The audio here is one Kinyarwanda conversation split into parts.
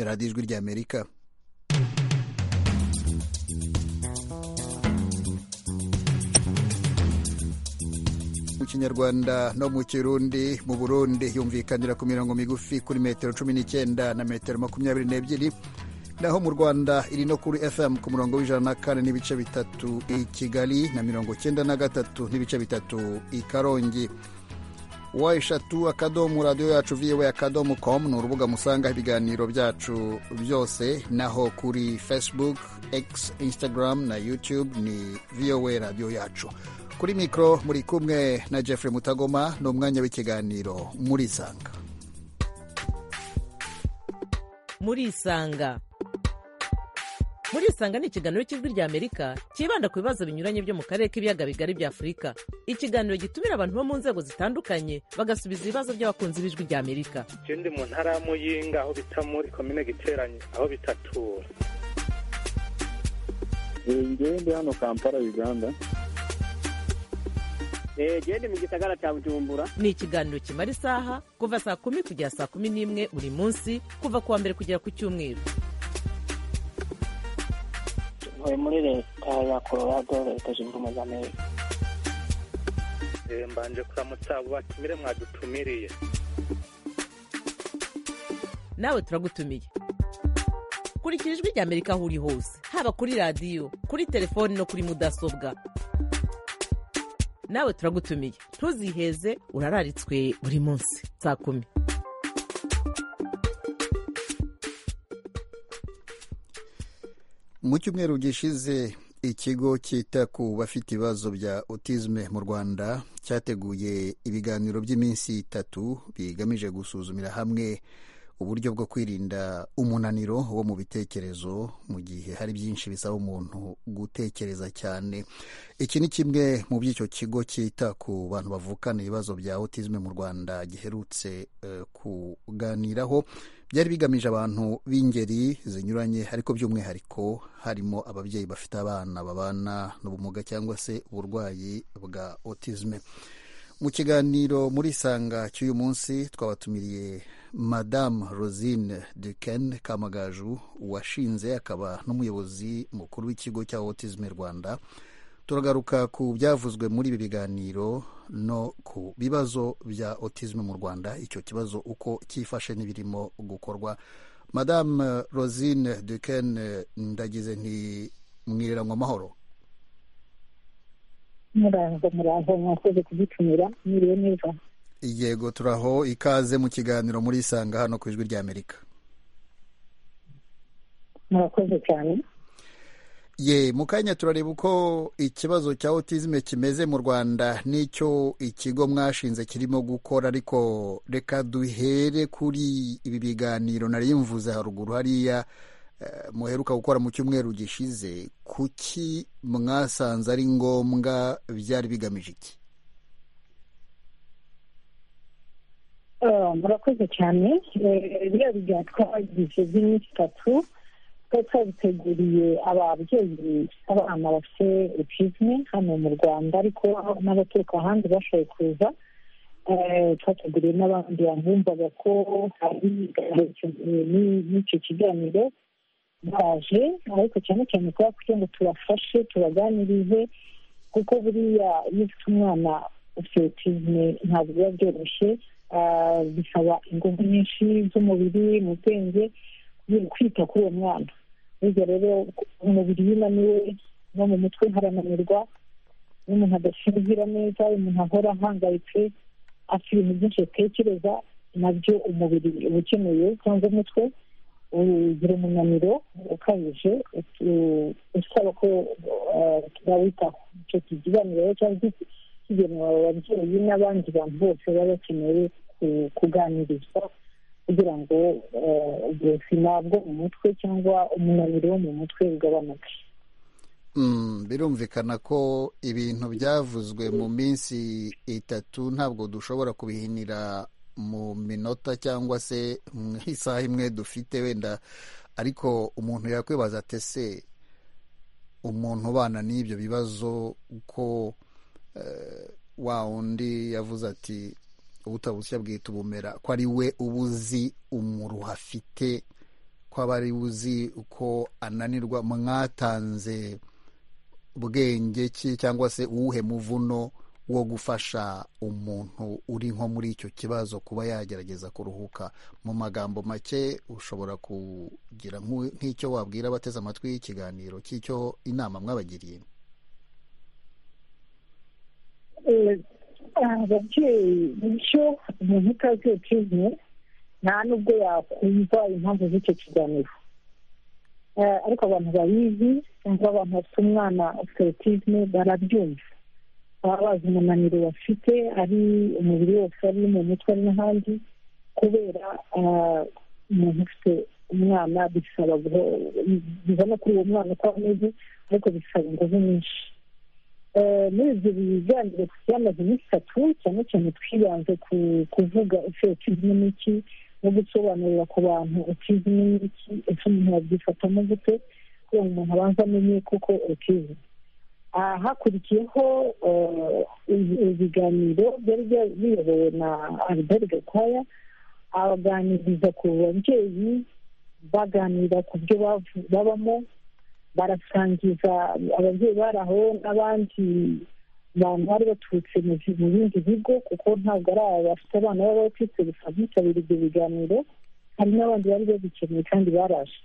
radiyo ijwi ry'amerika mu kinyarwanda no mu kirundi mu burundi yumvikanira ku mirongo migufi kuri metero cumi n'icyenda na metero makumyabiri n'ebyiri naho mu rwanda iri no kuri fm ku murongo w'ijana na kane n'ibice bitatu i kigali na mirongo cyenda na gatatu n'ibice bitatu i karongi wa eshatu akadomo radiyo yacu viwe akadomo komu ni urubuga musangaho ibiganiro byacu byose naho kuri facebook x instagram na youtube ni vowe radiyo yacu kuri mikoro muri kumwe na jeffrey mutagoma ni umwanya w'ikiganiro murisanga murisanga murisanga ni ikiganiro cy'ijwi ry'amerika cyibanda ku bibazo binyuranye byo mu karere k'ibiyaga bigari bya afurika ikiganiro gitumira abantu bo mu nzego zitandukanye bagasubiza ibibazo by'abakunzi b'ijwi ry'amerika ikindi mu ntara ya muyinga aho bita muri komine giteranye aho bitatura ngende hano kampala uganda gende mu gisagara cya bujumbura ni ikiganiro kimara isaha kuva saa kumi kugera saa kumi n'imwe buri munsi kuva ku wa mbere kugera ku cyumweru tuvuye muri leta ya colorado leta zunze ubumwe za amerika mbanje kuramutsa abo batumire mwadutumiriye nawe turagutumiye kurikira ijwi ry'amerika aho uri hose haba kuri radiyo kuri telefoni no kuri mudasobwa nawe turagutumiye ntuziheze urararitswe buri munsi saa kumi mu cyumweru gishize ikigo cyita ku bafite ibibazo bya otisme mu rwanda cyateguye ibiganiro by'iminsi itatu bigamije gusuzumira hamwe uburyo bwo kwirinda umunaniro wo mu bitekerezo mu gihe hari byinshi bisaba umuntu gutekereza cyane iki ni kimwe mu by'icyo kigo cyita ku bantu bavukana ibibazo bya autisme mu rwanda giherutse uh, kuganiraho byari bigamije abantu b'ingeri zinyuranye ariko by'umwihariko harimo ababyeyi bafite abana babana n'ubumuga cyangwa se uburwayi bwa autisme mu kiganiro muri sanga cy'uyu munsi twabatumiriye madamu rosine duken kamagaju washinze akaba n'umuyobozi mukuru w'ikigo cya autisme rwanda turagaruka ku byavuzwe muri ibi biganiro no ku bibazo bya autisme mu rwanda icyo kibazo uko cyifashe n'ibirimo gukorwa madamu rosine duken ndagize nti mwireranywe amahoro murango murango mwakoze kudutumira mwiriwe neza yego turaho ikaze mu kiganiro muri isanga hano ku ijwi ry'amerika murakoze cyane ye mu kanya turareba uko ikibazo cya autisme kimeze mu rwanda n'icyo ikigo mwashinze kirimo gukora ariko reka duhere kuri ibi biganiro nari mvuze haruguru hariya muheruka gukora mu cyumweru gishize kuki mwasanze ari ngombwa byari bigamije iki murakoze cyane biriya biganiro twagize by'iminsi itatu twari twabiteguriye ababyeyi abana bafite autisme hano mu rwanda ariko n'abaturuka ahandi bashoboye kuza twateguriye n'abandi bumvaga ko hari n'icyo kiganiro baje ariko cyane cyane kuba kugira ngo tubafashe tubaganirize kuko buriya iyo ufite umwana ufite autisme ntabwo biba byoroshye bisaba ingufu nyinshi z'umubiri mu bwenge kwita kuri uwo mwana burya rero umubiri iyo unaniwe no mu mutwe harananirwa iyo umuntu adasinzira neza umuntu ahora ahangayitse afite ibintu byinshi atekereza nabyo umubiri uba ukeneye cyangwa umutwe ugira umunaniro ukabije usaba ko turawitaho icyo kiganiro rero cyangwa kigenewe ababyeyi n'abandi bantu bose baba bakeneye kuganirizwa kugira ngo ubuzima bwo mu mutwe cyangwa umunaniro wo mu mutwe ugabanuke birumvikana ko ibintu byavuzwe mu minsi itatu ntabwo dushobora kubihinira mu minota cyangwa se mu isaha imwe dufite wenda ariko umuntu yakwibaza atese umuntu ubana n'ibyo bibazo ko wa undi yavuze ati ubutabushya bwita ubumera ko ari we uba uzi umuruho afite kwaba ari uzi uko ananirwa mwatanze bwenge ki cyangwa se uwuhe muvuno wo gufasha umuntu uri nko muri icyo kibazo kuba yagerageza kuruhuka mu magambo make ushobora kugira nk'u- nk'icyo wabwira abateze amatwi y'ikiganiro cy'icyo inama mwabagiriye Eh, ababyeyi bityo umuntu utaziye pizine nta n'ubwo yakumva impamvu z'icyo kiganiro Eh, ariko abantu babizi cyangwa abantu bafite umwana ufite otizme barabyumva baba bazi umunaniro bafite ari umubiri wose ari mu mutwe ari n'ahandi kubera ah, umuntu ufite umwana bisaba guho- biva no kuri uwo mwana uko ameze ariko bisaba ingufu nyinshi Eh, muri ibyo biganiro byamaze iminsi itatu cyane cyane twibanze ku kuvuga ese otizime ni iki no gusobanurira ku bantu otizime ni iki ese umuntu yabyifatamo gute kugira ngo umuntu abanze amenye koko otizime Ah, hakurikiyeho eh, ibi- ibiganiro byari bya- biyobowe na albert gakwaya abaganiriza ku babyeyi baganira ku byo bavu- babamo barasangiza ababyeyi bari aho n'abandi bantu bari baturutse mu bi- mu bindi bigo kuko ntabwo ari aba bafite abana baba bacitse gusa bitabira ibyo biganiro hari n'abandi bari babikeneye kandi baraje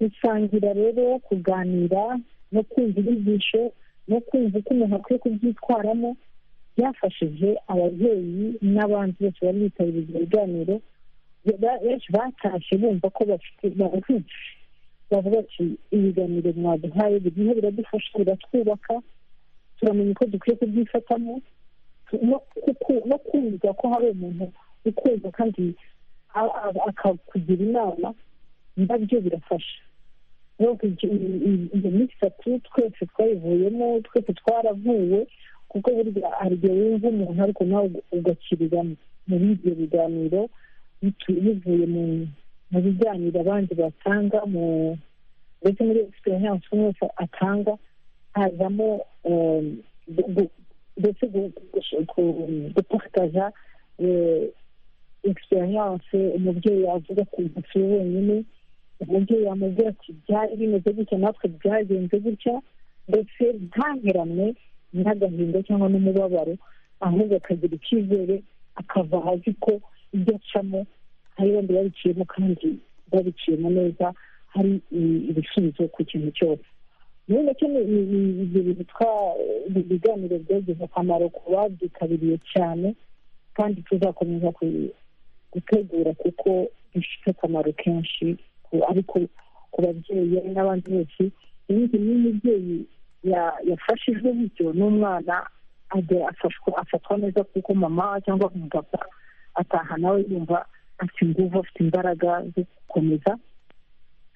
gusangira rero kuganira no kumva inyigisho no kumva uko umuntu akwiye kubyitwaramo byafashije ababyeyi n'abandi bose bari bitabiriye ibyo biganiro Ba- benshi batashye bumva ko bafite barumvise bavuga ati ibiganiro mwaduhaye buriho biradufasha biratwubaka turamenya uko dukwiye kubyifatamo tu- no kuku- no kumva ko hari umuntu ukumva kandi a- a- akakugira inama ndabyo birafasha rero igi- i- i- iyo minsi itatu twese twayivuyemo twese twaravuwe kuko burya hari igihe wumva umuntu ariko nawe ugakirira muri ibyo biganiro bitu- bivuye mu mu biganiro abandi batanga mu ndetse muri experience umwe wese atanga hazamo eh, gu- gu- ndetse gu- gu- gu- gupartaja eh, experience umubyeyi yavuga ku ntoki we wenyine umubyeyi yamubwira ati byari bimeze gutya natwe byagenze gutya ndetse ntaheranwe n'agahinda cyangwa n'umubabaro ahubwo akagira icyizere akava azi ko ibyo acamo hari bandi babiciyemo kandi babiciyemo neza hari i- ibisubizo ku kintu cyose muri make ni ni- ni ibyo bintu twa- ibi biganiro byagize akamaro ku babyitabiriye cyane kandi tuzakomeza ku- gutegura kuko bifite akamaro kenshi ku- ariko ku babyeyi ari n'abandi bose ibindi iyo umubyeyi ya- yafashijwe bityo n'umwana ajya afashwa afatwa neza kuko mama cyangwa umupapa ataha nawe yumva afite ingufu afite imbaraga zo gukomeza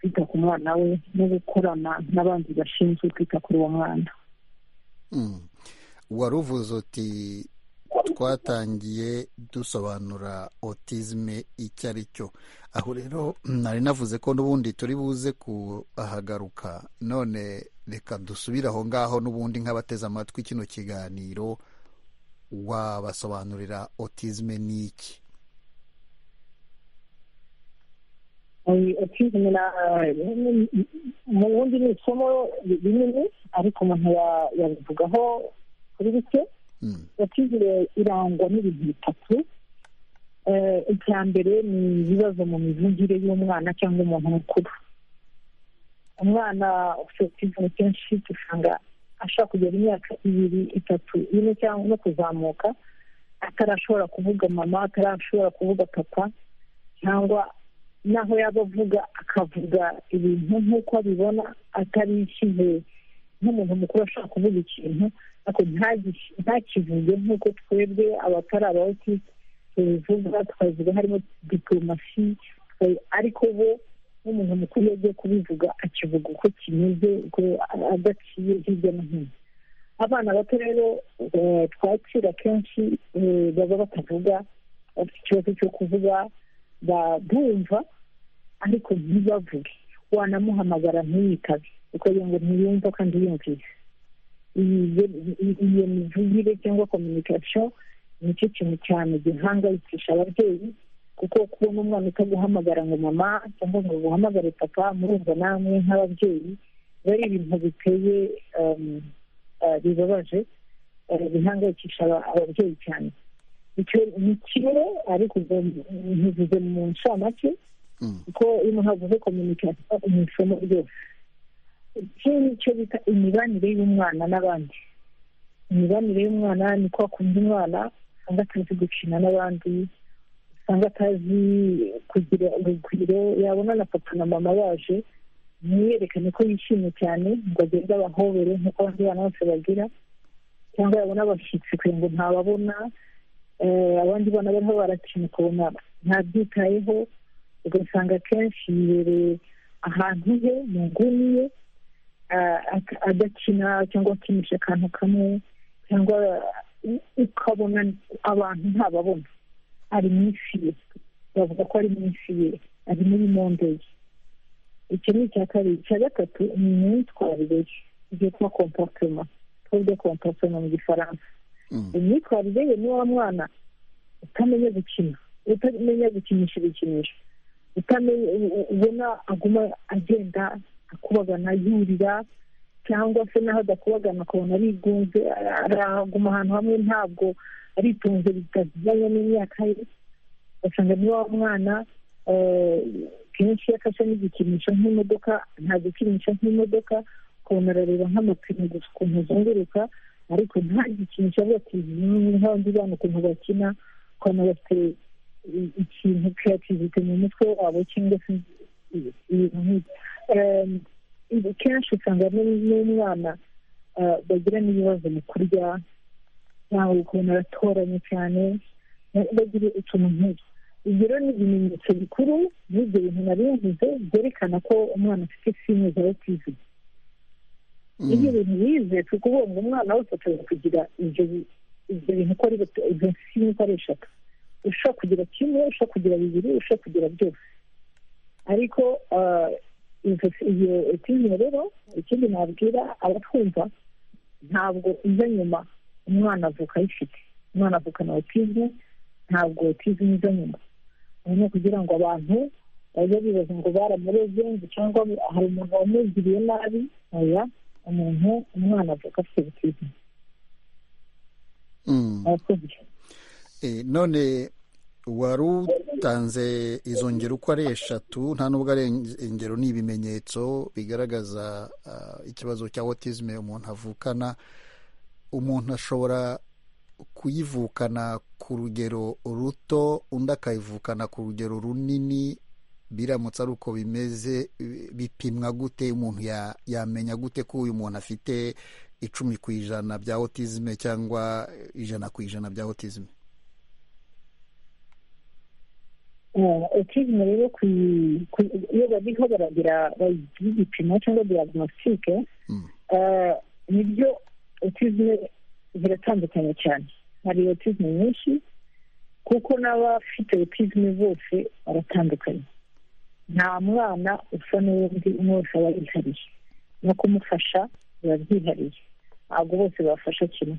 kwita ku mwana we no gukorana n'abandi bashinzwe kwita kuri uwo mwana Mm. waruvuze uti twatangiye dusobanura otizme icyo ari cyo aho rero nari navuze ko n'ubundi turi buze kuhagaruka none reka dusubire aho ngaho n'ubundi nk'abateze amatwi kino kiganiro wabasobanurira otizme ni iki otizime mu bundi ni isomo rinini ariko umuntu ya- yabivugaho kuri bike Mm. otizime irangwa n'ibintu bitatu Eh, icya mbere ni ibibazo mu mivugire y'umwana cyangwa umuntu mukuru umwana ufite otizime kenshi usanga ashobora kugera imyaka ibiri itatu ine cyangwa no kuzamuka atarashobora kuvuga mama atarashobora kuvuga papa cyangwa naho yaba avuga akavuga ibintu nk'uko abibona atarishyize nk'umuntu mukuru ashobora kuvuga ikintu ariko ntagiki- ntakivuge nk'uko twebwe abatari abawuti tubivuga twavuga harimo diporomasi twe- ariko bo nk'umuntu mukuru iyo agiye kubivuga akivuga uko kimeze uko a- adaciye hirya no hino abana bato rero eh, twakira kenshi eh, baba batavuga bafite ikibazo cyo kuvuga ba- bumva ariko ntibavuge wanamuhamagara ntiyitabe kuko iyo ngo ntiyumva kandi yumvise Iyi- iyo mivugire cyangwa communication nicyo kintu cyane gihangayikisha ababyeyi kuko kubona umwana utaguhamagara ngo mama cyangwa ngo uhamagare papa murumva namwe nk'ababyeyi biba ari ibintu biteye um, uh, bibabaje uh, bihangayikisha aba- ababyeyi cyane icyo ni kimwe ariko ubwo nkivuze mu ncamake Mm. kuko iyo umuntu avuze kominikasiyo ni isomo ryose iki ni cyo bita imibanire y'umwana n'abandi imibanire y'umwana ni ko akunda umwana usanga atazi gukina n'abandi usanga atazi kugira urugwiro yabona na papa na mama baje ntiyerekane ko yishimye cyane ngo agende abahobere nk'uko abandi bana bose bagira cyangwa yabona abashyitsi kure ngo ntababona eh, abandi bana bariho barakina ukabona ntabyitayeho ugasanga akenshi yibereye ahantu he mu nguni ye ah, ak- adakina cyangwa akinisha akantu kamwe cyangwa u- ukabona abantu ntababona ari mu isi ye bavuga ko ari mu isi ye ari muri monde ye icyo ni icya kabiri icya gatatu ni imyitwarire ye byitwa komportema tuvuge komportema mu gifaransa Mm. imyitwarire ye ni wa mwana utamenya gukina utamenya gukinisha ibikinisho utamenya u- ubona aguma agenda akubagana yurira cyangwa se n'aho adakubagana akabona arigunze ara- araguma ahantu hamwe ntabwo aritunze bitajyanye n'imyaka ye ugasanga ni wa mwana eh, kenshi iyo afashe n'igikinisho nk'imodoka nta gikinisha nk'imodoka ukabona arareba nk'amapine gusa ukuntu azunguruka ariko nta gikinisho avuga ati "Mm, nk'abandi bana ukuntu bakina ukabona bafite i- ikintu kreativite mu mutwe wabo cyangwa se i- ibintu nk'ibyo Em, ibi kenshi usanga nu- n'umwana eh, bagira n'ibibazo mu kurya ntawe ukuntu aratoranye cyane bagira utuntu nk'ibyo ibyo rero ni ibimenyetso bikuru n'ibyo bintu nari mvuze byerekana ko umwana afite sine za otizime ibyo Mm. bintu bize ni ukuvuga ngo umwana wese ashobora kugira ibyo bi- ibyo bintu uko ari bito- izo sini uko ari eshatu ushobora kugira kimwe ushobora kugira bibiri ushobora kugira byose ariko ah, izo iyo otizime rero ikindi nabwira abatwumva ntabwo iza nyuma umwana avuka ayifite umwana avukana otizime ntabwo otizime iza nyuma ubu ni ukugira ngo abantu bajye bibaza ngo baramureze ngo cyangwa hari umuntu wamugiriye nabi oya umuntu umwana avuka afite otizime Mm. arakuze Eh, none wari utanze izo ngero uko ari eshatu nta n'ubwo ari ing- ingero ni ibimenyetso bigaragaza ah, ikibazo cya autisme umuntu avukana umuntu ashobora kuyivukana ku rugero ruto undi akayivukana ku rugero runini biramutse ari uko bimeze bi- bipimwa gute umuntu ya- yamenya gute ko uyu muntu afite icumi ku ijana bya autisme cyangwa ijana ku ijana bya autisme otizime rero kuyi- kuyi- iyo bariho baragira bayigira igipimo cyangwa diagnostique Mm. eh, nibyo otizime ziratandukanye cyane hari otizime nyinshi kuko n'abafite otizime bose baratandukanye nta mwana usa n'uwundi umwe wese aba yihariye no kumufasha biba byihariye ntabwo bose bafasha kimwe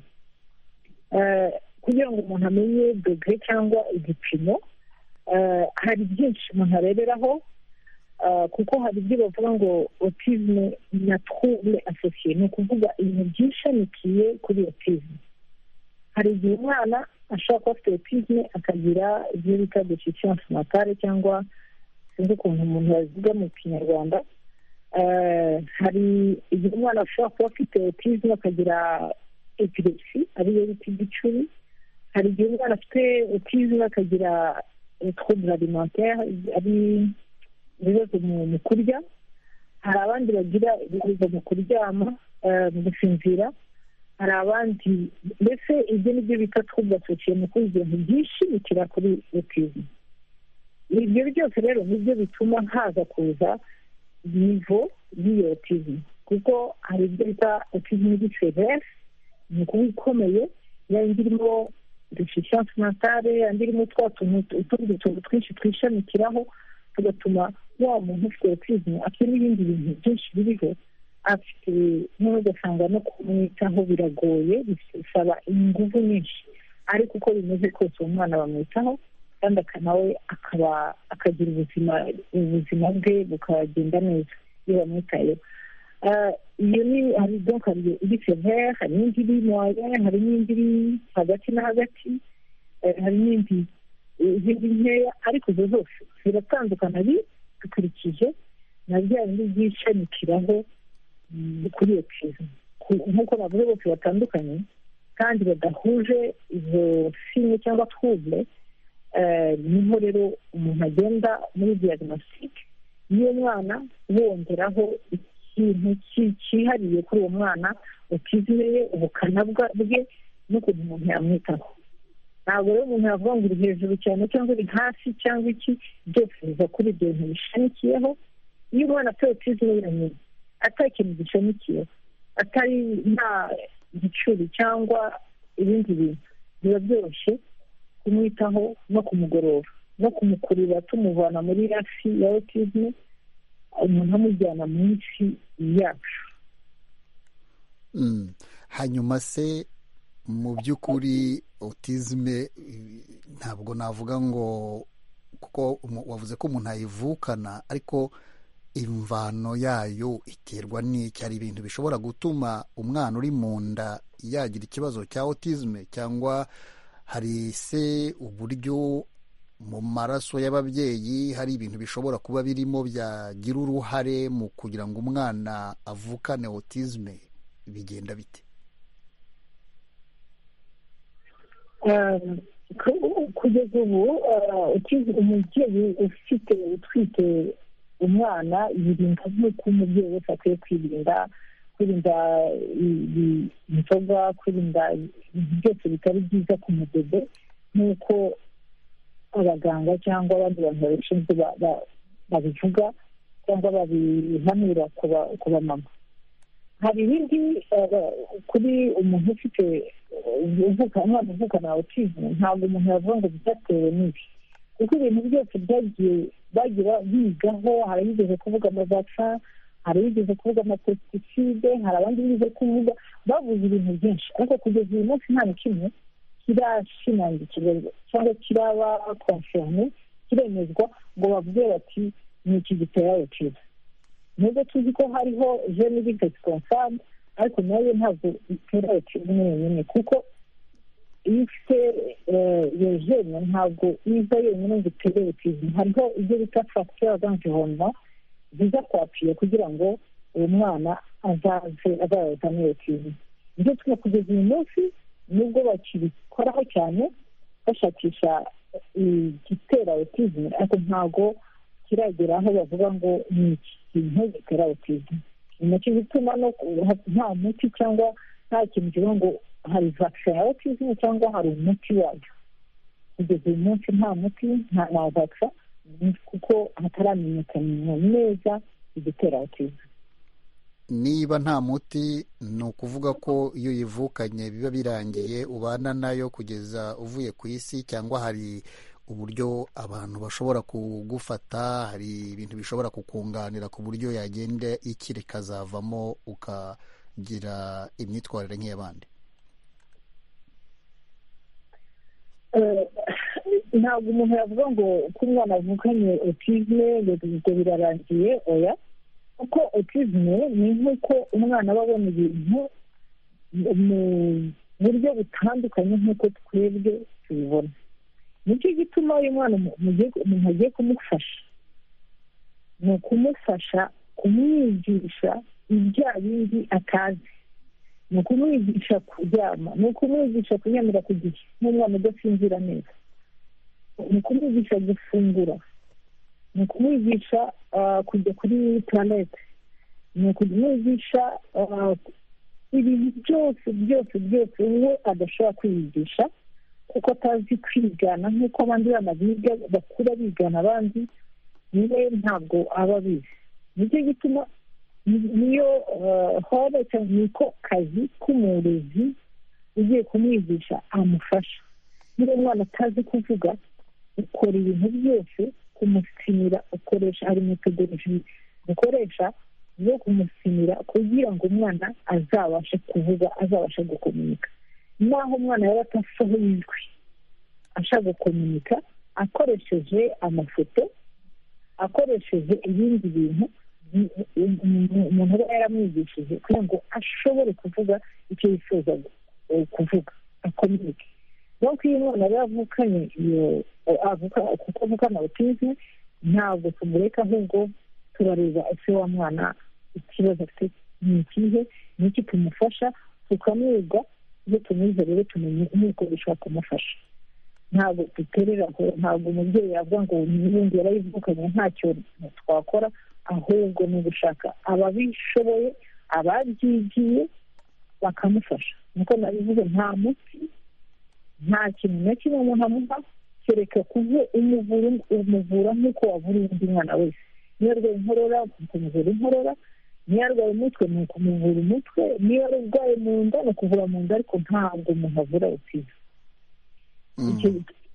Eh, kugira ngo umuntu amenye dogere cyangwa igipimo eh, hari byinshi umuntu areberaho eh, kuko hari ibyo bavuga ngo otizme na trouble associé ni ukuvuga ibintu byishamikiye kuri otizme hari igihe umwana ashobora kuba afite otizme akagira ibyo bita deficience mentale cyangwa sinzi ukuntu umuntu yaziga mu kinyarwanda Eh, hari igihe umwana ashobora kuba afite otizme akagira epilepsi ariyo bita igicuri hari igihe umwana afite otizme akagira trouble alimentaire ari ibibazo mu mu kurya hari abandi bagira ibibazo mu kuryama eh, mu gusinzira hari abandi mbese ibyo ni byo bita trouble associé mu kugira ngo byishimikira kuri otizme ibyo byose rero nibyo bituma haza kuza nivo y'iyo otizme kuko hari ibyo bita otizme iri severe ni ukuba ikomeye ya yindi irimo deficience mentale andi irimo twa tuntu utundi tuntu twinshi twishamikiraho tugatuma wa muntu ufite otizme afite n'ibindi bintu byinshi biriho afite noneho ugasanga no kumwitaho biragoye bisaba ingufu nyinshi ariko uko bimeze kose uwo mwana bamwitaho kandi akanawe akaba akagira ubuzima ubuzima bwe bukagenda neza iyo bamwitayeho iyo ni hari donka iri severe hari n'indi iri moya hari n'indi iri hagati na hagati hari n'indi izindi nkeya ariko izo zose ziratandukana bidukurikije na bya bindi byishamikiraho bikuriye pizima nk'uko bavuze bose batandukanye kandi badahuje izo simu cyangwa twuble niho rero umuntu agenda muri diagnostic y'uwo mwana wongeraho ikintu cyihariye kuri uwo mwana utizeye ubukana bwe n'ukuntu umuntu yamwitaho ntabwo rero umuntu yavuga ngo uri hejuru cyane cyangwa uri hasi cyangwa iki byose biva kuri ibyo bintu bishamikiyeho iyo umwana atari utizeye yonyine atari ikintu gishamikiyeho atari nta gicuri cyangwa ibindi bintu biba byoroshye kumwitaho no kumugorora no kumukurura tumuvana muri hafi ya otizme umuntu amujyana mu isi yacu hanyuma se mu by'ukuri otizme ntabwo navuga ngo kuko wavuze ko umuntu ayivukana ariko imvano yayo iterwa n'iki hari ibintu bishobora gutuma umwana uri mu nda yagira ikibazo cya otizme cyangwa hari se uburyo mu maraso y'ababyeyi hari ibintu bishobora kuba birimo byagira uruhare mu kugira ngo umwana avukane otizme bigenda bite kugeza ubu umubyeyi ufite utwite umwana yirinda nk'uko umubyeyi wese akwiye kwirinda kwirinda inzoga kwirinda ibintu byose bitari byiza ku mudede nk'uko abaganga cyangwa abandi bantu babishinzwe babivuga cyangwa babihanura ku bamama hari ibindi kuri umuntu ufite umwana uvukana awutizime ntabwo umuntu yavuga ngo byatewe n'ibi kuko ibintu byose byagiye bagira bigaho hari abigeze kuvuga amavaca hari abigeze kuvuga amapesticide hari abandi bigeze kuvuga bavuze ibintu byinshi ariko kugeza uyu munsi nta na kimwe kirashimangikirwa cyangwa kiraba konfirme kiremezwa ngo babwire bati ni iki gitera ruciza nubwo tuzi ko hariho jene bigesi konsamu ariko nayo ntabwo itera ruciza nyine kuko iyo ufite iyo jene ntabwo iza yonyine ngo itere butizime hariho ibyo bita fagitire d'environnement ziza kwapiye kugira ngo uwo mwana azaze azazane butizime ibyo tuma kugeza uyu munsi nubwo bakibikoraho cyane bashakisha igitera butizime ariko ntabwo kiragera aho bavuga ngo ni iki kintu gitera butizime ni nacyo gituma nta muti cyangwa nta kintu kivuga ngo hari vaccin ya otizime cyangwa hari umuti wayo kugeza uyu munsi nta muti nta na vaccin kuko hataramenyekana neza igitera otizime niba nta muti ni ukuvuga ko iyo uyivukanye biba birangiye ubana nayo kugeza uvuye ku isi cyangwa hari uburyo abantu bashobora kugufata hari ibintu bishobora kukunganira ku buryo yagenda ikira ikazavamo ukagira imyitwarire nk'iy'abandi ntabwo umuntu yavuga ngo ko umwana avukanye otizme ngo birarangiye oya kuko otizme ni nk'uko umwana aba abona ibintu mu buryo butandukanye nk'uko twebwe tubibona nicyo gituma uyu mwana umuntu agiye kumufasha ni ukumufasha kumwigisha ibya bindi atazi ni ukumwigisha kuryama ni ukumwigisha kunyamira ku gihe nk'umwana udasinzira neza ni ukumwigisha gufungura ni ukumwigisha kujya kuri tuwarete ni ukumwigisha ibintu byose byose byose we adashobora kwiyigisha kuko atazi kwigana nk'uko abandi bana biga bakura bigana abandi niwe ntabwo aba abizi nicyo gituma niyo horo cyangwa niko kazi k'umurezi ugiye kumwigisha amufasha niba umwana atazi kuvuga ukora ibintu byose kumusinira ukoresha hari metodoloji ukoresha zo kumusinira kugira ngo umwana azabashe kuvuga azabashe gukomunika naho umwana yaba adasohoye ijwi ashaka gukomunika akoresheje amafoto akoresheje ibindi bintu umuntu aba yaramwigishije kugira ngo ashobore kuvuga icyo yifuza kuvuga akominike nuko iyo umwana aba yavukanye iyo kuko avukana otizme ntabwo tumureka ahubwo turareba ese wa mwana ikibazo afite ni ikihe ni iki tumufasha tukamwiga iyo tumwize rero tumenye n'uko bishobora kumufasha ntabwo duterera aho ntabwo umubyeyi yavuga ngo n'ubundi yarayivukanye ntacyo twakora ahubwo ni ugushaka ababishoboye ababyigiye bakamufasha nkuko nabivuze nta muti nta kintu na kimwe umuntu amuha kereka kuve umuvura nk'uko wavura undi mwana wese niyo arwaye inkorora ukamuvura inkorora niyo arwaye umutwe ni ukumuvura umutwe niyo arwaye mu nda ni ukuvura mu nda ariko ntabwo umuntu avura utiza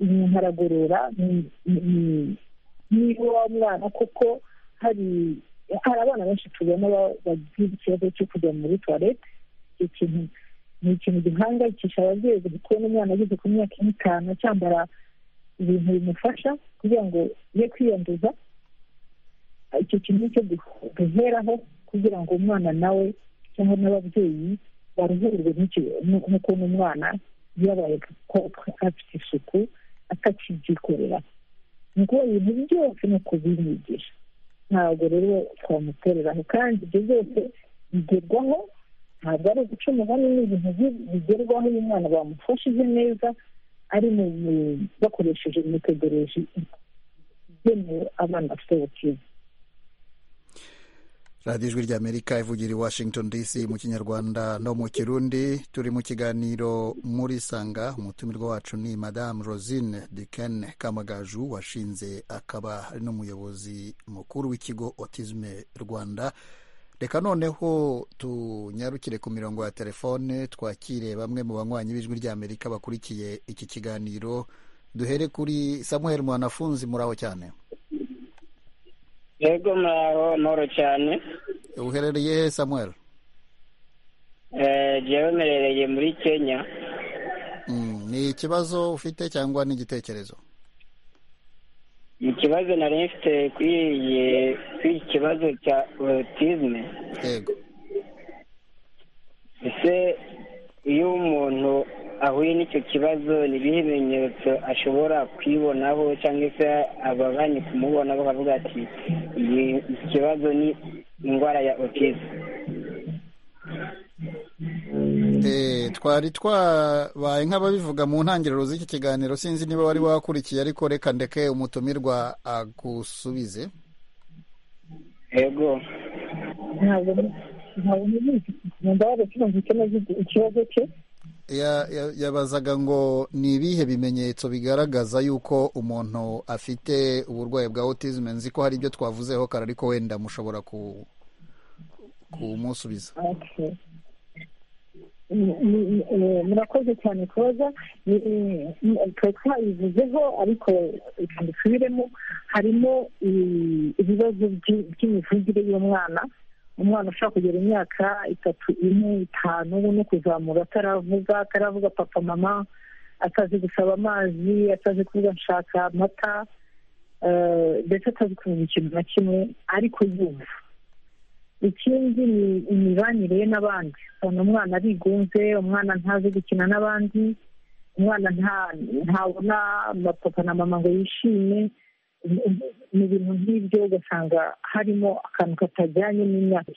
umuntu aragorora niba wa mwana kuko hari hari abana benshi tubona bagira ikibazo cyo kujya muri tuwarete icyo kintu ni ikintu gihangayikisha ababyeyi kuko n'umwana ageze ku myaka y'itanu cyambara ibintu bimufasha kugira ngo ye kwiyanduza icyo kintu cyo duheraho kugira ngo umwana nawe cyangwa n'ababyeyi baruhurwe n'ukuntu umwana yabaye afite isuku atakibyikorera ni ukuba ibintu byose ni ukubimwigisha ntabwo rero twamutereraho kandi ibyo byose bigerwaho ntabwo ari uguca umugani n'ibintu bigerwaho iyo umwana bamufashije neza ari bakoresheje imitegereje igenewe abana bafite ubukene radiyo ijwi ry'amerika ivugira i washington dc mu kinyarwanda no mu kirundi turi mu kiganiro muri sanga umutumirwa wacu ni madamu rosine dikene kamagaju washinze akaba ari n'umuyobozi mukuru w'ikigo otizme rwanda reka noneho tunyarukire ku mirongo ya telefone twakire bamwe mu banywanyi b'ijwi ry'amerika bakurikiye iki kiganiro duhere kuri samuel mwanafunzi muraho cyane yego muraho ntoro cyane uherereye he samuel jyewe mperereye muri kenya ni ikibazo ufite cyangwa ni igitekerezo ikibazo nari mfite kuri iki kibazo cya otizme yego ese iyo umuntu ahuye n'icyo kibazo ni ibihe bimenyetso ashobora kuyibonaho cyangwa se ababanye kumubona bakavuga ati iki kibazo ni indwara ya otizme twari twabaye nk'ababivuga mu ntangiriro z'iki kiganiro sinzi niba wari wakurikiye ariko reka ndeke umutumirwa agusubize yego ntabwo ntabwo nzi neza ikibazo cye yabazaga ngo ni ibihe bimenyetso bigaragaza yuko umuntu afite uburwayi bwa otizme nzi ko hari ibyo twavuzeho kare ariko wenda mushobora kumusubiza murakoze cyane koza twari twayivuzeho ariko reka dusubiremo harimo ibibazo by'imivugire y'umwana umwana ushobora kugera imyaka itatu ine itanu no kuzamura ataravuga ataravuga papa mama atazi gusaba amazi atazi kuvuga nshaka amata ndetse atazi kuvuga ikintu na kimwe ariko yumva ikindi ni imibanire ye n'abandi ubona umwana arigunze umwana ntazi gukina n'abandi umwana ntabona papa na mama ngo yishime ni ibintu nk'ibyo ugasanga harimo akantu katajyanye n'imyaka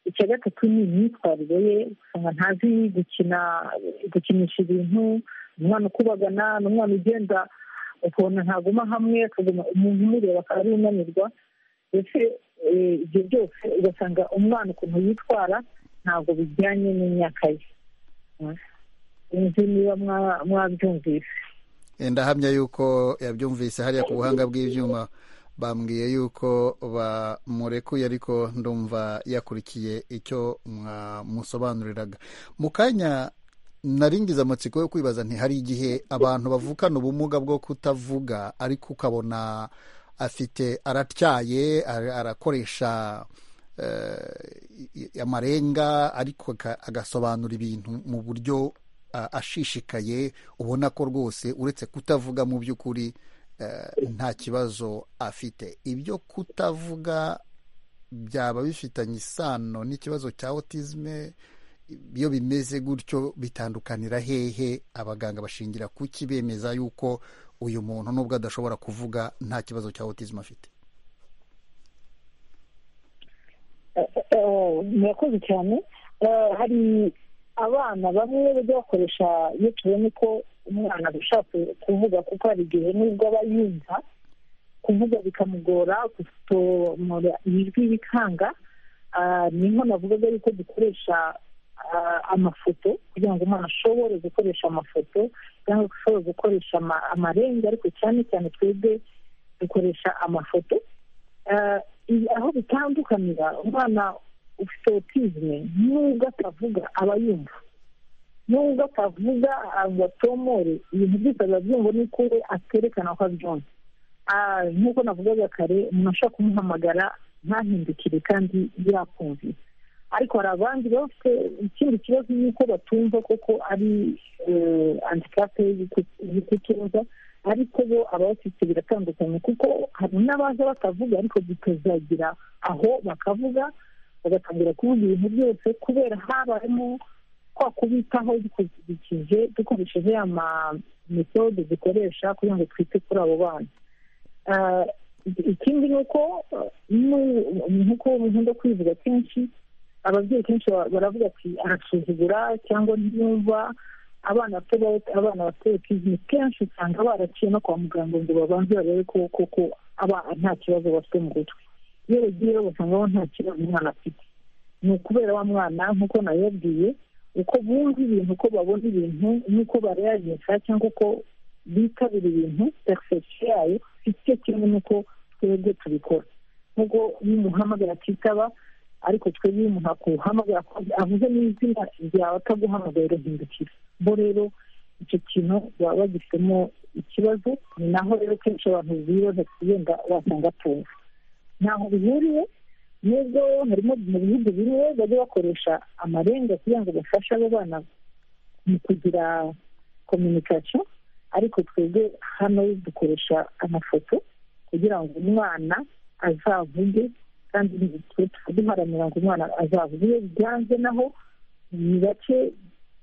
icya gatatu ni imyitwarire ye usanga ntazi gukina gukinisha ibintu umwana ukubagana ni umwana ugenda ukabona ntaguma hamwe akaguma umuntu umureba akaba ari unanirwa ndetse ibyo byose ugasanga umwana ukuntu yitwara ntabwo bijyanye n'imyaka ye inzu niba mwabyumvise ndahamya yuko yabyumvise hariya ku buhanga bw'ibyuma bambwiye yuko bamurekuye ariko ndumva yakurikiye icyo mwamusobanuriraga mu kanya naringize amatsiko yo kwibaza ntihari igihe abantu bavukana ubumuga bwo kutavuga ariko ukabona afite aratyaye arakoresha amarenga ariko agasobanura ibintu mu buryo ashishikaye ubona ko rwose uretse kutavuga mu by'ukuri nta kibazo afite ibyo kutavuga byaba bifitanye isano n'ikibazo cya otizme iyo bimeze gutyo bitandukanira hehe abaganga bashingira kuki bemeza yuko uyu muntu nubwo adashobora kuvuga nta kibazo cya otizme afite murakoze cyane hari abana bamwe bajya bakoresha iyo tubona ko umwana adashaka kuvuga kuko hari igihe nubwo aba yumva kuvuga bikamugora gusohora ijwi bikanga niho navugaga yuko dukoresha amafoto kugira ngo umwana ashobore gukoresha amafoto cyangwa ashobore gukoresha amarenga ariko cyane cyane twebwe dukoresha amafoto aho bitandukanira umwana ufite otizme nubwo atavuga aba yumva nubwo atavuga abatomore ibintu byose ababyumva ni uko we aterekana ko abyumva nk'uko navugaga kare umuntu ashobora kumuhamagara ntahindukire kandi yakumviye ariko hari abandi bafite ikindi kibazo ni uko batumva koko ari antikape y'ikutuza ariko bo ababafite biratandukanye kuko hari n'abaza batavuga ariko bikazagira aho bakavuga bagatangira kuvuga ibintu byose kubera habayemo kwa kubitaho dukurikije dukoresheje ama metode dukoresha kugira ngo twite kuri abo bana ikindi ni uko nk'uko nkunda kwivuga kenshi ababyeyi kenshi baravuga ati arasuzugura cyangwa ntiyumva abana bato otizime kenshi usanga baraciye no kwa muganga ngo babanze barebe ko koko nta kibazo bafite mu gutwe iyo bagiyeyo basangaho nta kibazo umwana afite ni ukubera wa mwana nk'uko nabibabwiye uko bumva ibintu uko babona ibintu n'uko barayajisha cyangwa uko bitabira ibintu perifegisi yayo icyo kimwe n'uko twebwe tubikora nk'uko iyo umuntu uhamagara atitaba ariko twebwe iyo umuntu akuhamagara avuze n'izina ryawe ataguhamagaye urahindukira bo rero icyo kintu baba bagifitemo ikibazo ni naho rero kenshi abantu bibaza wenda wasanga atumva ntaho bihuriye nubwo harimo mu bihugu bimwe bajya bakoresha amarenga kugira ngo bafashe abo bana mu kugira kominikasiyo ariko twebwe hano dukoresha amafoto kugira ngo umwana azavuge kandi duharanira ngo umwana azavuge iyo byanze naho ni bake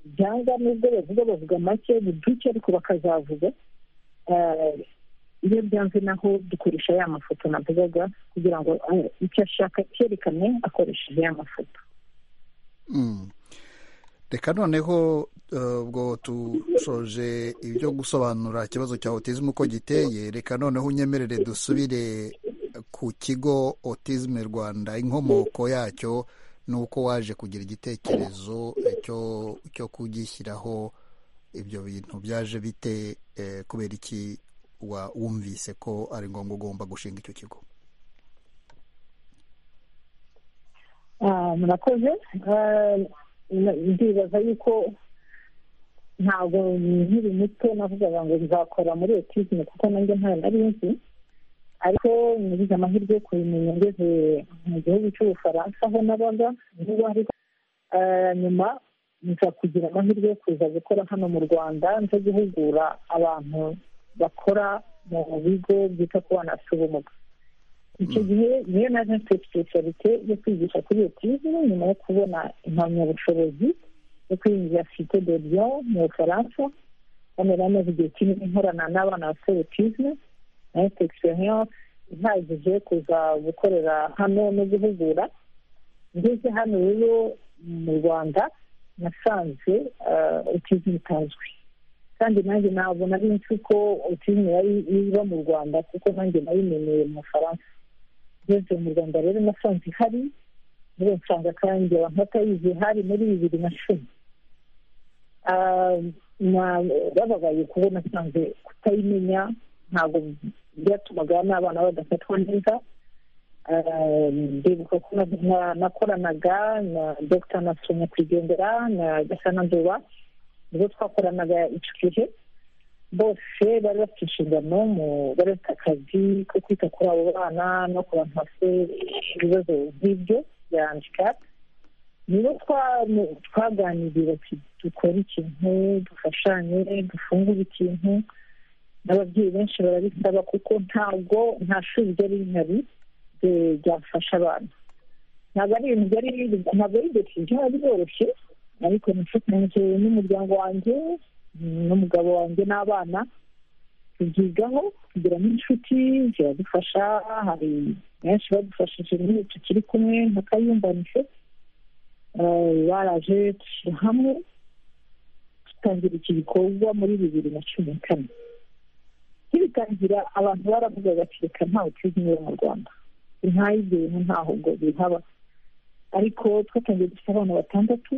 byanga nubwo bavuga bavuga make buduke ariko bakazavuga iyo byanze naho dukoresha ya mafoto navugaga kugira ngo icyo ashaka cyerekane akoresheje ya mafoto reka noneho ubwo tusoje ibyo gusobanura ikibazo cya otizme uko giteye reka noneho unyemerere dusubire ku kigo otizme rwanda inkomoko yacyo ni uko waje kugira igitekerezo cyo kugishyiraho ibyo bintu byaje bite kubera iki wumvise ko ari ngombwa ugomba gushinga icyo kigo murakoze ndibaza yuko ntabwo nkiri muto navugaga ngo nzakora muri etizime kuko nanjye ntayo nari nzi ariko ngize amahirwe yo kubimenya ngeze mu gihugu cy'ubufaransa aho nabaga niba ariko nyuma nza kugira amahirwe yo kuza gukora hano mu rwanda nza guhugura abantu bakora mu bigo byita ku bana bafite ubumuga icyo gihe niyo naje mfite sipesiyorite yo kwigisha kuri otizime nyuma yo kubona impamyabushobozi yo kuri univerisite de lyon mu bufaransa hano rero amaze igihe kinini nkorana n'abana bafite otizime na mfite egisperiyanse ihagije yo kuza gukorera hano no guhugura ngeze hano rero mu rwanda nasanze otizime itazwi kandi nanjye ntabwo nari nzi ko otizime yari iba mu rwanda kuko nanjye nayimenyeye mu bufaransa ngeze mu rwanda rero nasanze ihari muri nsanga kandi abantu batayizi hari muri bibiri na cumi bababaye kuba nasanze kutayimenya ntabwo byatumaga n'abana badafatwa neza ndibuka ko nakoranaga na dr nasu nyakwigendera na gasana nduba ubwo twakoranaga icyo gihe bose bari bafite inshingano bari bafite akazi ko kwita kuri abo bana no ku bantu bafite ibibazo nk'ibyo bya handikapu nibo twaganiriye bati dukore ikintu dufashanye dufungure ikintu n'ababyeyi benshi barabisaba kuko ntabwo nta shuri ryari rihari eh, ryafasha abana ntabwo ari ibintu byari ntabwo ari decision yari yoroshye ariko nifatanyije n'umuryango wanjye mm, n'umugabo wanjye n'abana tubyigaho tugira n'inshuti ziradufasha hari benshi badufashije n'ubu tukiri kumwe nka kayumbanise Eh, baraje dushyira hamwe dutangira iki gikorwa muri bibiri na cumi na kane kibitangira abantu baravuga bati reka ntawe tuzi niba mu rwanda ntaho ibyo bintu ntaho ngo bihaba ariko twatangiye dufite abana batandatu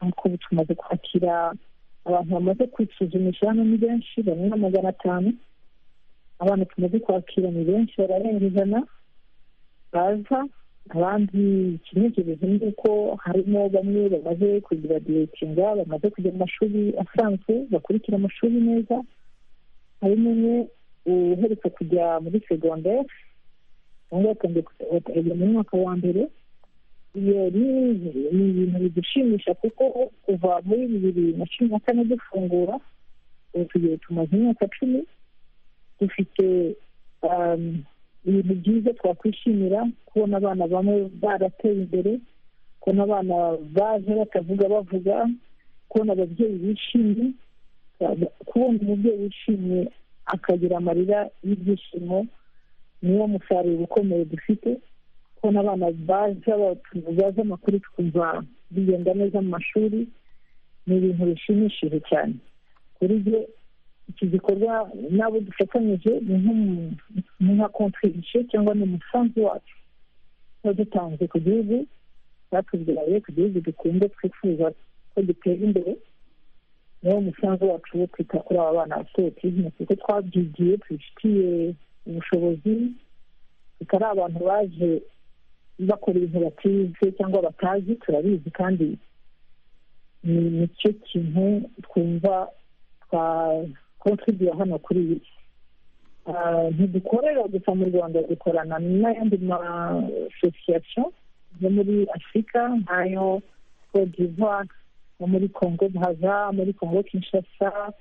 ariko ubu tumaze kwakira abantu bamaze kwisuzumisha hano ni benshi bamwe na magana atanu abana tumaze kwakira ni benshi bararenga ijana baza abandi ikinejereje ni uko harimo bamwe bamaze kugiradiyetinga bamaze kujya mu mashuri asanzwe bakurikira amashuri neza harimo umwe uherutse kujya muri segonderi ubu yatangiye kujya mu mwaka wa mbere iyo ni ni ibintu bidushimisha kuko kuva muri bibiri na cumi na kane dufungura ubu tugiye tumaze imyaka cumi dufite um, ibintu byiza twakwishimira kubona abana bamwe barateye imbere kubona abana baje batavuga bavuga kubona ababyeyi bishimye kubona umubyeyi wishimye akagira amarira y'ibyishimo niwo musaruro ukomeye dufite kubona abana baza baza amakuru twumva bigenda neza mu mashuri ni ibintu bishimishije cyane kuri byo iki gikorwa n'abo dufatanyije ni nk'umu- ni nka contribution cyangwa ni umusanzu wacu tuba dutanze ku gihugu batubyaye ku gihugu dukunda twifuza ko gitera imbere niwo musanzu wacu wo kwita kuri aba bana bafite autisme kuko twabyigiye tubifitiye ubushobozi tutari abantu baje bakora ibintu batize cyangwa batazi turabizi kandi ni ni cyo kintu twumva twa kontribuye hano kuri iyi si Ah, ntidukorera gusa mu rwanda dukorana n'ayandi masosiyasiyo yo muri afurika nk'ayo cote d'ivoire no muri congo braza muri congo kinshasa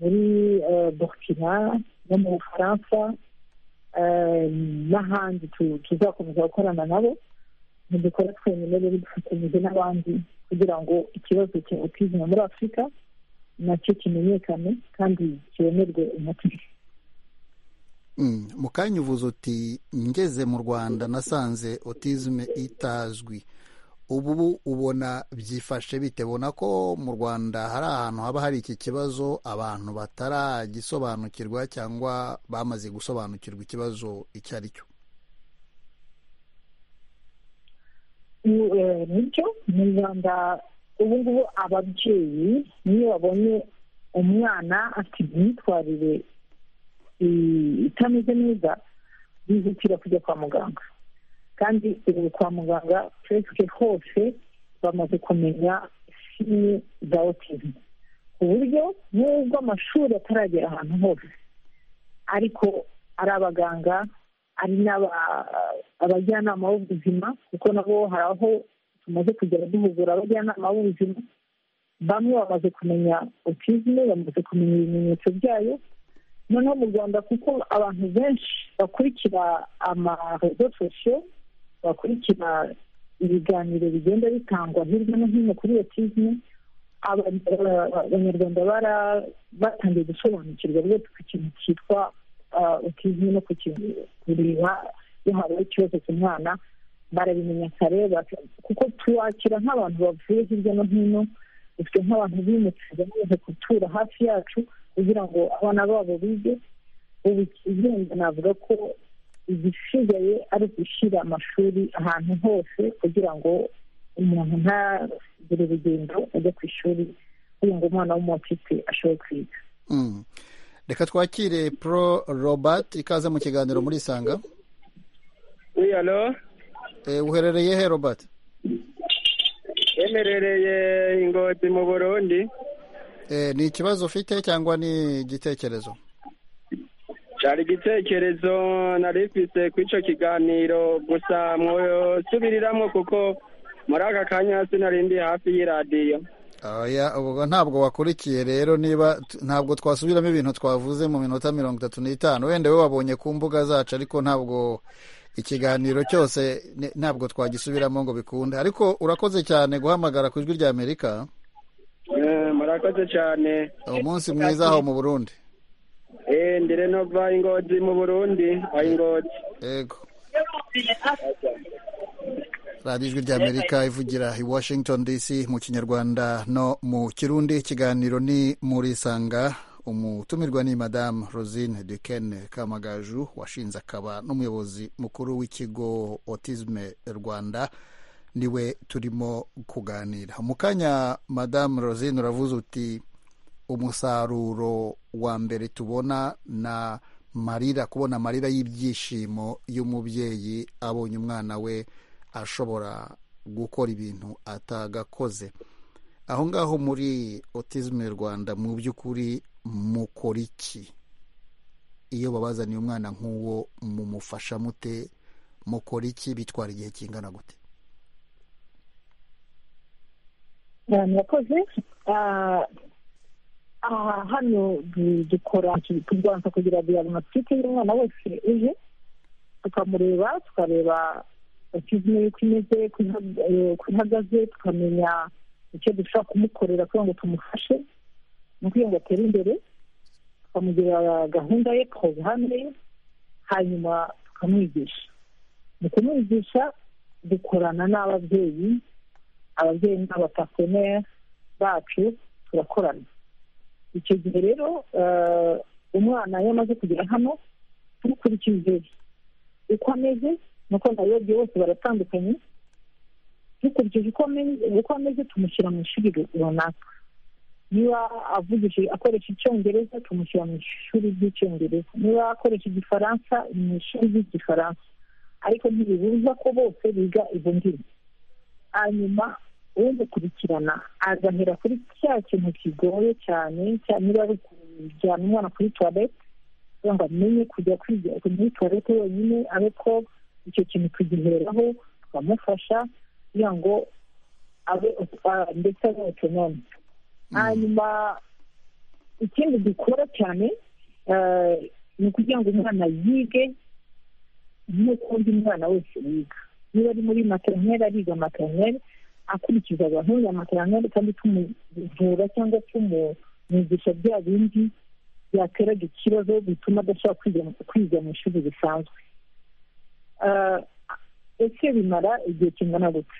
muri eh, burkina no mu bufaransa eh, n'ahandi tu- tuzakomeza gukorana nabo ntidukora twenyine rero dufatanyije n'abandi kugira ngo ikibazo cya autisme muri afurika nacyo kimenyekane kandi kibonerwe umuti Mm, mu kanya uvuze uti ngeze mu rwanda nasanze otizme itazwi ubu ubona byifashe bite ubona ko mu rwanda hari ahantu haba hari iki kibazo abantu bataragisobanukirwa cyangwa bamaze gusobanukirwa ikibazo icyo ari cyo bityo mu rwanda ubu ngubu ababyeyi niyo babonye umwana afite imyitwarire i- itameze neza bihutira kujya kwa muganga kandi ubu kwa muganga puresike hose bamaze kumenya sini za otisme ku buryo n'ubwo amashuri ataragera ahantu hose ariko ari abaganga ari n'aba- abajyanama b'ubuzima kuko nabo hari aho tumaze kugera duhugura abajyanama b'ubuzima bamwe bamaze kumenya autisme bamaze kumenya ibimenyetso byayo noneho mu rwanda kuko abantu benshi bakurikira amarezo sosiyo bakurikira ibiganiro bigenda bitangwa hirya no hino kuri autisme aba- aba- abanyarwanda bara- batangiye gusobanukirwa rwose ku kintu cyitwa ah, autisme no ku kintu kureba iyo habaye ikibazo ku mwana barabimenya kare baka- kuko tuwakira nk'abantu bavuye hirya no hino dufite nk'abantu bimutse bamaze gutura hafi yacu kugira ngo abana babo bige ubu ikigenda navuga ko igisigaye ari ugushyira amashuri ahantu hose kugira ngo umuntu ntagire urugendo ajya ku ishuri kugira ngo umwana w'umufite ashobore kwiga Mm. reka twakire pro robert ikaze mu kiganiro muri isanga Oui, alors Eh, uherereye he robert Emerereye Ingozi mu Burundi. Eh, ni ikibazo ufite cyangwa ni igitekerezo Cyari igitekerezo nari mfise kuri icyo kiganiro gusa mwosubiriramwo kuko muri aka kanya sinari ndi hafi y'iradiyo. Oya, ubwo ntabwo wakurikiye rero niba ntabwo twasubiramo ibintu twavuze mu minota mirongo itatu n'itanu wenda we wabonye ku mbuga zacu ariko ntabwo ikiganiro cyose ni- ntabwo twagisubiramo ngo bikunde ariko urakoze cyane guhamagara ku ijwi rya amerika murakoze cyane umunsi mwiza aho mu burundi Eh, ndire nova ingozi mu burundi aho ingozi yego radiyo ijwi rya amerika ivugira i washington dc mu kinyarwanda no mu kirundi ikiganiro ni muri sanga umutumirwa ni madamu rosine duken kamagaju washinze akaba n'umuyobozi mukuru w'ikigo otisme rwanda niwe turimo kuganira mu kanya madamu rosine uravuze uti umusaruro wa mbere tubona na marira kubona amarira y'ibyishimo y'umubyeyi abonye umwana we ashobora gukora ibintu atagakoze aho ngaho muri otisme rwanda mu by'ukuri mukora iki iyo babazaniye umwana nk'uwo mumufasha mute mukora iki bitwara igihe kingana gute Eh, murakoze Ah, aha hano du- dukora kurwanza kugira ngo buri matike y'umwana wese uje tukamureba tukareba autisme ye uko imeze uko iha- eh, uko ihagaze tukamenya icyo dushobora kumukorera kugira ngo tumufashe mu kugira ngo atere imbere tukamugira gahunda ye tukoza hamwe hanyuma tukamwigisha mu kumwigisha dukorana n'ababyeyi ababyeyi n'abapaseneri bacu turakorana icyo gihe rero eh, umwana iyo amaze kugera hano dukurikije uko ameze nuko ndayobye bose baratandukanye dukurikije uko ame- uko ameze tumushyira mu ishuri runaka niba avugije akoresha icyongereza tumushyira mu ishuri ry'icyongereza niba akoresha igifaransa mu ishuri ry'igifaransa ariko ntibibuza ko bose biga izo ndimi hanyuma umukurikirana agahera kuri cya kintu kigoye cyane cya- niba ari kujyana umwana kuri tuwarete kugira ngo amenye kujya kwiga muri tuwarete wenyine abe ko icyo kintu tugiheraho tukamufasha kugira ngo abe ah, ndetse abe otonome hanyuma ikindi dukora cyane eh, ni ukugira ngo umwana yige n'ukundi mwana wese yiga niba ari muri materineri ariga materineri akurikiza gahunda ya materineri kandi tumuvura cyangwa tumumwigisha bya bindi byateraga ikibazo bituma adashobora kwiga- kwiga mu ishuri risanzwe Ah, ese bimara igihe kingana gute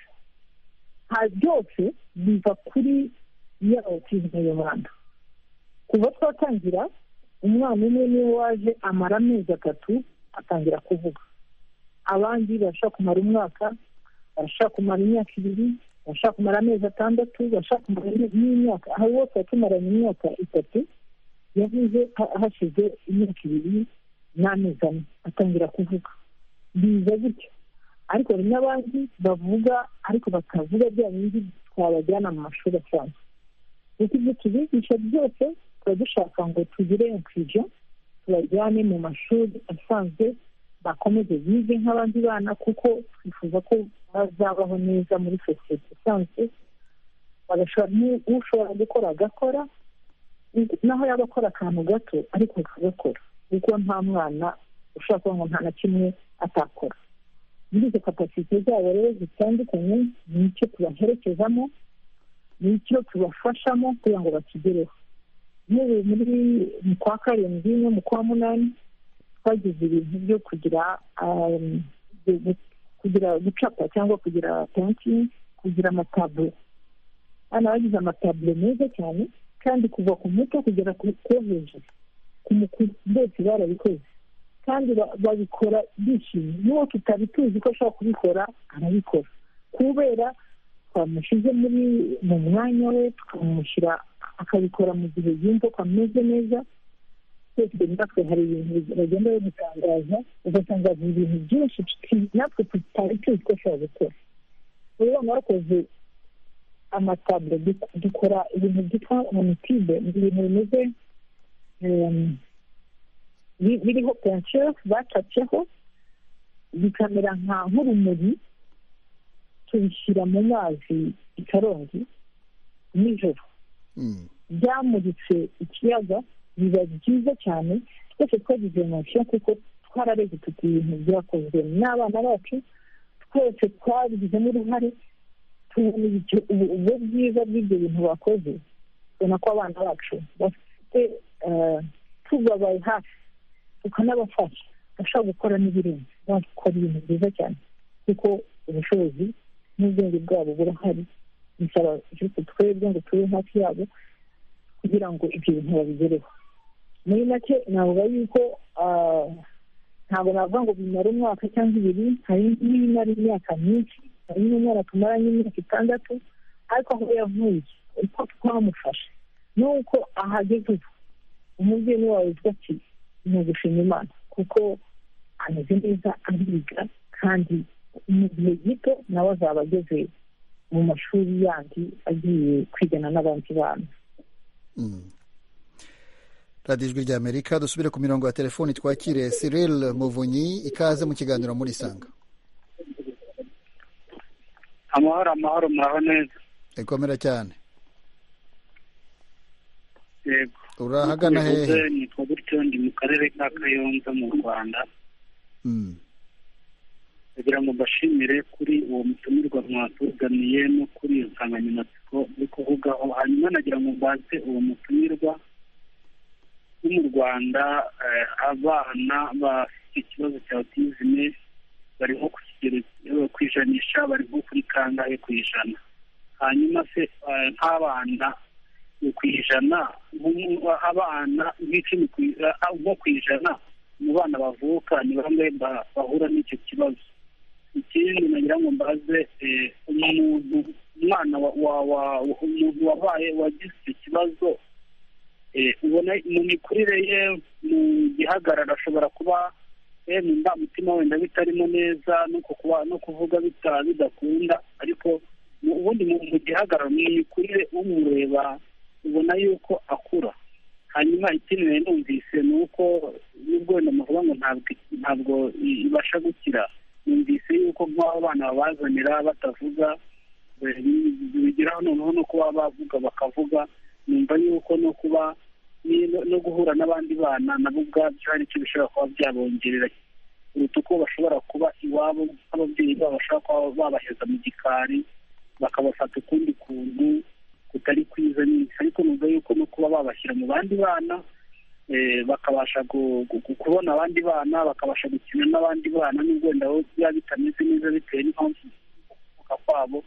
ha byose biva kuri ya otizme y'umwana kuva twatangira umwana umwe niwe waje amara amezi atatu atangira kuvuga abandi barashobora kumara umwaka barashobora kumara imyaka ibiri barashobora kumara amezi atandatu barashobora kumara imi- n'imyaka aho bose baba tumaranye imyaka itatu yavuze ha- hashize imyaka ibiri n'amezi ane atangira kuvuga biza gutyo ariko hari n'abandi bavuga ariko batavuga bya bindi twabajyana mu mashuri asanzwe kuko ibyo tubigisha byose tuba dushaka ngo tugire inkwijo tubajyane mu mashuri asanzwe bakomeze bige nk'abandi bana kuko twifuza ko bazabaho neza muri sosiyete isanzwe bagashobora n'u- ushobora gukora agakora naho yaba akora akantu gato ariko akagakora kuko nta mwana ushobora kuvuga ngo nta na kimwe atakora muri izo kapasite zabo rero zitandukanye nicyo tubaherekezamo nicyo tubafashamo kugira ngo bakigereho n'ubu muri mu kwa karindwi no mu kwa munani twagize ibintu byo kugira um, gu- gu- kugira gucapa cyangwa kugira pensi kugira amataburo hano bagize amataburo meza cyane kandi kuva ku muto kugera ku ku hejuru ku mukuru mbese barabikoze kandi ba- babikora bishimye n'uwo tutari tuzi ko ashobora kubikora arabikora kubera twamushyize muri mu mwanya we tukamushyira akabikora mu gihe yumva ko ameze neza twese natwe hari ibintu bagenda badutangaza ugatangaza ibintu byinshi tu- natwe tutari tuzi ko ashobora gukora rero mwakoze amataburo du- dukora ibintu byitwa monitibe ni ibintu bimeze em, bi- biriho pensire bacatseho bikamera nka nk'urumuri tubishyira mu mazi ikarongi nijoro Mm. byamuritse ikiyaga biba byiza cyane twese twagize emotion kuko twarareze tuti ibintu byakozwe n'abana bacu twese twabigizemo uruhare tubona icyo- ubu- ubwo bwiza bw'ibyo bintu bakoze tubona ko abana bacu bafite eh, tubabaye hafi tukanabafasha bashobora gukora n'ibirenze bakora ibintu byiza cyane kuko ubushobozi n'ubwenge bwabo burahari bisaba juste twebwe ngo tube hafi yabo kugira ngo ibyo bintu babigereho muri make navuga yuko ah, ntabwo navuga ngo bimara umwaka cyangwa ibiri hari n'ibimara imyaka myinshi hari n'umwana tumaranye imyaka itandatu ariko aho yavuye uko twamufashe nuko ahageze ubu umubyeyi niwe witwa ati ni ugushima imana kuko ameze neza ariga kandi mu gihe gito nawe azaba ageze mu mashuri yandi agiye kwigana n'abandi bana Mm. radiyo ijwi ry'amerika dusubire ku mirongo ya telefoni twakire Cyril muvunyi ikaze mu kiganiro muri isanga amahoro amahoro muraho neza ikomera cyane yego urahagana hehe Bivuze nitwa gutyo ndi mu karere ka kayonza mu rwanda Mm. kugira ngo mbashimire kuri uwo mutumirwa mwatuzaniye no kuri iyo nsanganyamatsiko yo kuvugaho hanyuma nagira ngo mbaze uwo mutumirwa wo mu rwanda eh, abana bafite ikibazo cya otizime bari nko ku kigero eh, ku ijanisha bari nko kuri kangahe ku ijana hanyuma se eh, nk'abana ni ku ijana nk'umu- abana nk'icumi ku i- eh, bo ku ijana mu bana bavuka ni bamwe ba- bahura n'icyo kibazo ikindi nagira ngo mbaze eh, umuntu umwana wa, wa, wa, umuntu wabaye wagize icyo kibazo eh, ubona mu mikurire ye mu gihagararo ashobora kuba eh, mu ndangamutima wenda bitarimo neza no ku kuba no kuvuga bita- bidakunda ariko mu- ubundi mu mu gihagararo mu mikurire umureba ubona yuko akura hanyuma ikindi nari numvise ni uko nubwo wenda muvuga ngo ntabwo ntabwo i- ibasha gukira numvise yuko nk'abo bana babazanira batavuga eh, bigeraho noneho no kuba bavuga bakavuga numva yuko no kuba ni- no- no guhura n'abandi bana nabo ubwabyo hari icyo bishobora kuba byabongerera kuruta uko bashobora kuba iwabo nk'ababyeyi babo bashobora kuba babaheza mu gikari bakabafata ukundi kuntu kutari kwiza n'iki ariko numva yuko no kuba babashyira mu bandi bana eh, bakabasha gu- gu- gu- kubona abandi bana bakabasha gukina n'abandi bana n'ubwo wenda bo biba bitameze neza bitewe n'impamvu kuvuka kwabo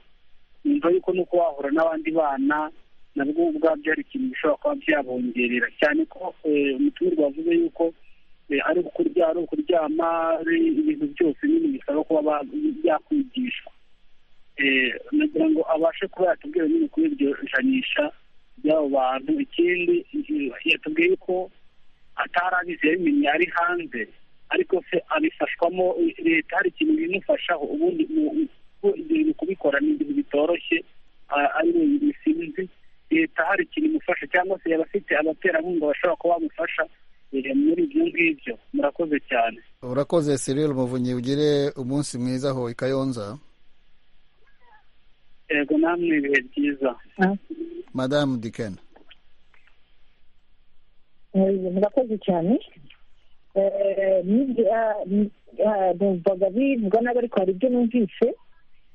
numva yuko no kuba wahura n'abandi bana nabwo ubwabyo hari ikintu bishobora kuba byabongerera cyane ko eh, umutumirwa wavuze yuko eh, ari ukuryama ari ukuryama ari ibintu byose nyine bisaba kuba ba- byakwigishwa Eh, nagira ngo abashe kuba yatubwira nyine kuri iryo janisha by'abo bantu ikindi eh, yatubwiye ko atari abizi yabimenye ari hanze ariko se abifashwamo eh, leta hari ikintu bimufashaho ubundi mu- mu- ko ibyo bintu kubikora ni ibintu bitoroshye a- ari wenyine sinzi leta hari ikintu imufasha cyangwa se yaba afite abaterankunga bashobora kuba bamufasha eh, muri ibyo ngibyo murakoze cyane urakoze Cyril muvunyi ugire umunsi mwiza aho i kayonza yego namwe ibihe byiza madamu dikena Eh, murakoze cyane Eh, n'ibyo- ah, ni- ah, numvaga bivugwa nabi ariko hari ibyo numvise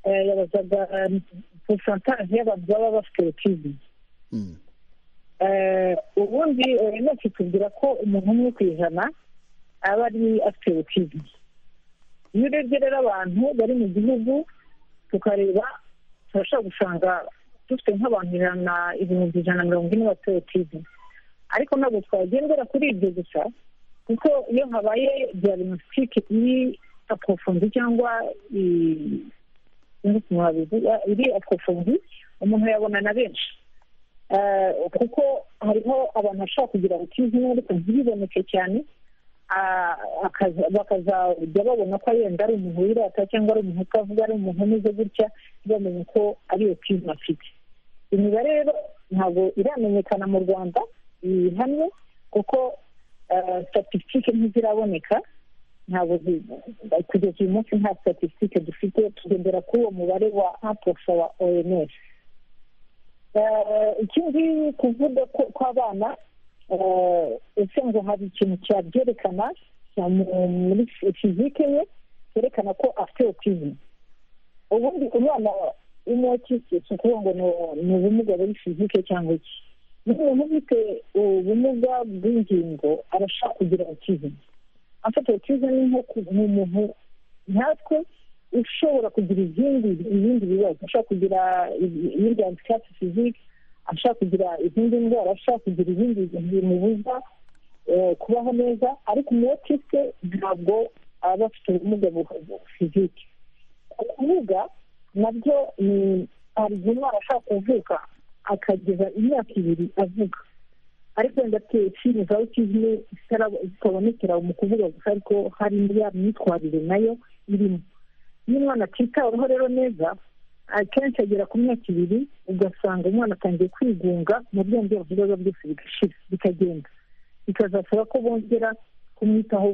Eh, yabazaga porosantaje y'abantu baba bafite otizime Mm. Eh, ubundi nose tubwira ko umuntu umwe ku ijana aba ari afite otizime iyo urebye rero abantu bari mu gihugu tukareba turashobora gusanga dufite nk'abantu ijana ibihumbi ijana na mirongo ine bafite otizime ariko ntabwo twagendera kuri ibyo gusa kuko iyo habaye diagnostic iri aprofondi cyangwa i- sinzi ukuntu wabivuga, iri aprofondi umuntu yabona na benshi Eh, kuko hariho abantu bashobara kugira otizime ariko ntibiboneke cyane Ah, akaza- bakazajya babona ko yenda ari umuntu wirata cyangwa ari umuntu utavuga ari umuntu umeze gutya ntibamenye ko ari otizime afite imibare rero ntabwo iramenyekana mu rwanda ihamye kuko statisitike ntiziraboneka ntabwo zi- kugeza uyu munsi nta statisitike dufite tugendera kuri uwo mubare wa aposa wa oms icyo nzi kuvuga kw'abana ese ngo hari ikintu cyabyerekana muri fizike ye cyerekana ko afite otizime ubundi umwana w'umuti si ukuvuga ngo ni ubumuga buri fizike cyangwa iki n'umuntu ufite ubumuga bw'ingingo arashaka kugira otizime afite otizime ni umuntu nkatwe ushobora kugira izindi ibindi bibazo ashobora kugira imiryango icyatsi fizike ashobora kugira izindi ndwara ashobora kugira ibindi bimubuza kubaho neza ariko umuwotisite ntabwo aba afite ubumuga fizike kuvuga nabyo ni hari igihe umwana ashobora kuvuka akageza imyaka ibiri avuga ariko wenda filime za utizime zitabonekera mu kuvuga gusa ariko hari ya myitwarire nayo irimo iyo umwana atitaweho rero neza akenshi agera ku myaka ibiri ugasanga umwana atangiye kwigunga mu byombi bibazo byose bigashira bikagenda bikazasaba ko bongera kumwitaho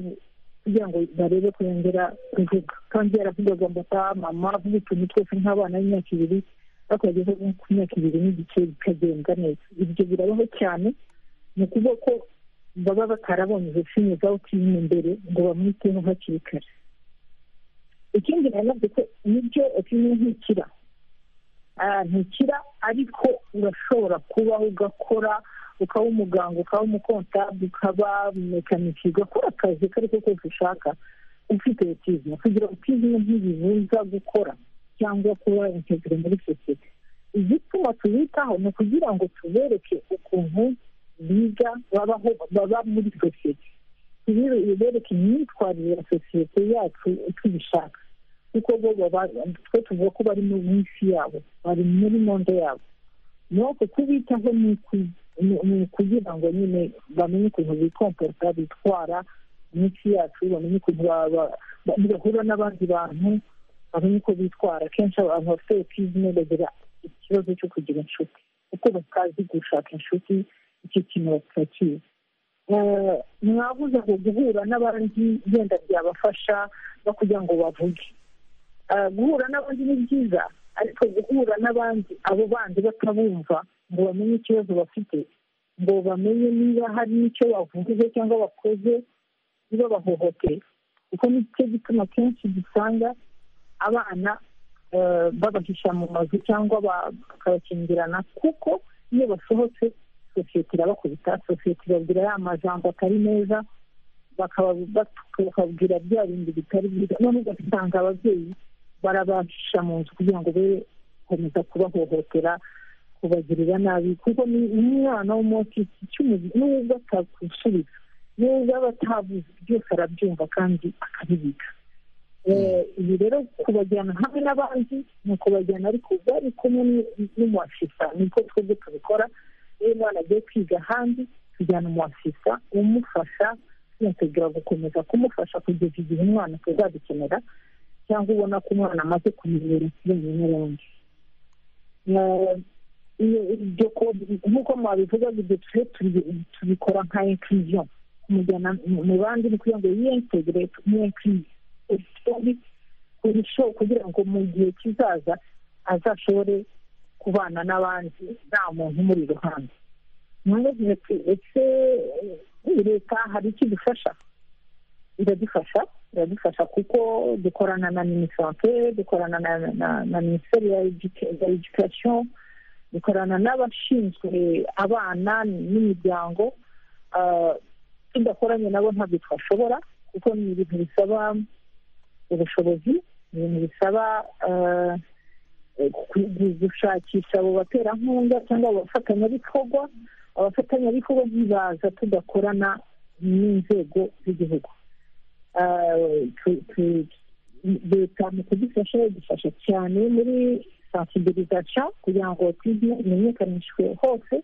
kugira ngo barebe ko yongera kuvuga kandi yaravugaga ngo ataha mama avuga utuntu twose nk'abana b'imyaka ibiri ariko bageze ku myaka ibiri n'igice bikagenda neza ibyo birabaho cyane ni ukuvuga ko baba batarabonye izo filime za utizime mbere ngo bamwiteho hakiri kare ikindi nanabyo ko nibyo kimwe ntikira ntikira ariko urashobora kubaho ugakora ukaba umuganga ukaba umukontabwe ukaba mekaniki ugakora akazi ko ari ko kose ushaka ufite ubutizima kugira ubutizima ntibibuza gukora cyangwa kuba integire muri sosiyete igituma tubitaho ni ukugira ngo tubereke ukuntu biga babaho baba muri sosiyete ibereka imyitwarire ya sosiyete yacu tubishaka kuko bo twe tuvuga ko bari mu minsi yabo bari muri monde yabo nuko kubitaho ni ukugira ngo nyine bamenye ukuntu bikompota bitwara iminsi yacu bamenye ukuntu bahura n'abandi bantu bamenye uko bitwara akenshi abantu bafite otizime bagira ikibazo cyo kugira inshuti kuko batazi gushaka inshuti icyo kintu batakizi mwabuze ngo guhura n'abandi wenda byabafasha no kugira ngo bavuge guhura n'abandi ni byiza ariko guhura n'abandi abo bandi batabumva ngo bamenye ikibazo bafite ngo bamenye niba hari n'icyo bavuze cyangwa bakoze niba bahohoteye kuko nicyo gituma kenshi dusanga abana babahisha mu mazu cyangwa bakabakingirana kuko iyo basohotse sosiyete irabakubita sosiyete ibabwira ya majambo atari meza bakababwira bya bindi bitari byiza none ugasanga ababyeyi barabashisha mu nzu kugira ngo be gukomeza kubahohotera kubagirira nabi kuko ni umwana w'umotisi cy'umuzi n'ubwo atagusubiza n'ubwo aba atavuze byose arabyumva kandi akabibika ibi rero kubajyana hamwe n'abandi ni ukubajyana ariko bari kumwe n'umuwafisa niko twebwe tubikora iyo umwana agiye kwiga ahandi tujyana umuwafisa umufasha tuyategura gukomeza kumufasha kugeza igihe umwana tuzabikenera cyangwa ubona ko umwana amaze kumenyera ikirenga n'ubundi nk'uko mwabivuga ibyo tubikora nka inkiriziyo kumujyana mu bandi ni kugira ngo yiyentegere nk'inkiriziyo kugira ngo mu gihe kizaza azashobore kubana n'abandi nta muntu umuri iruhande mwabavuze ati ese leta hari icyo idufasha iradufasha iradufasha kuko dukorana na minisante dukorana na minisiteri ya edikasiyo dukorana n'abashinzwe abana n'imiryango tudakoranye nabo ntabwo twashobora kuko ni ibintu bisaba ubushobozi ni ibintu bisaba gushakisha abo baterankunga cyangwa abafatanyabikorwa abafatanyabikorwa ntibaza tudakorana n'inzego z'igihugu leta mu kudufasha idufasha cyane muri sansibirizasiyo kugira ngo tujye imenyekanishwe hose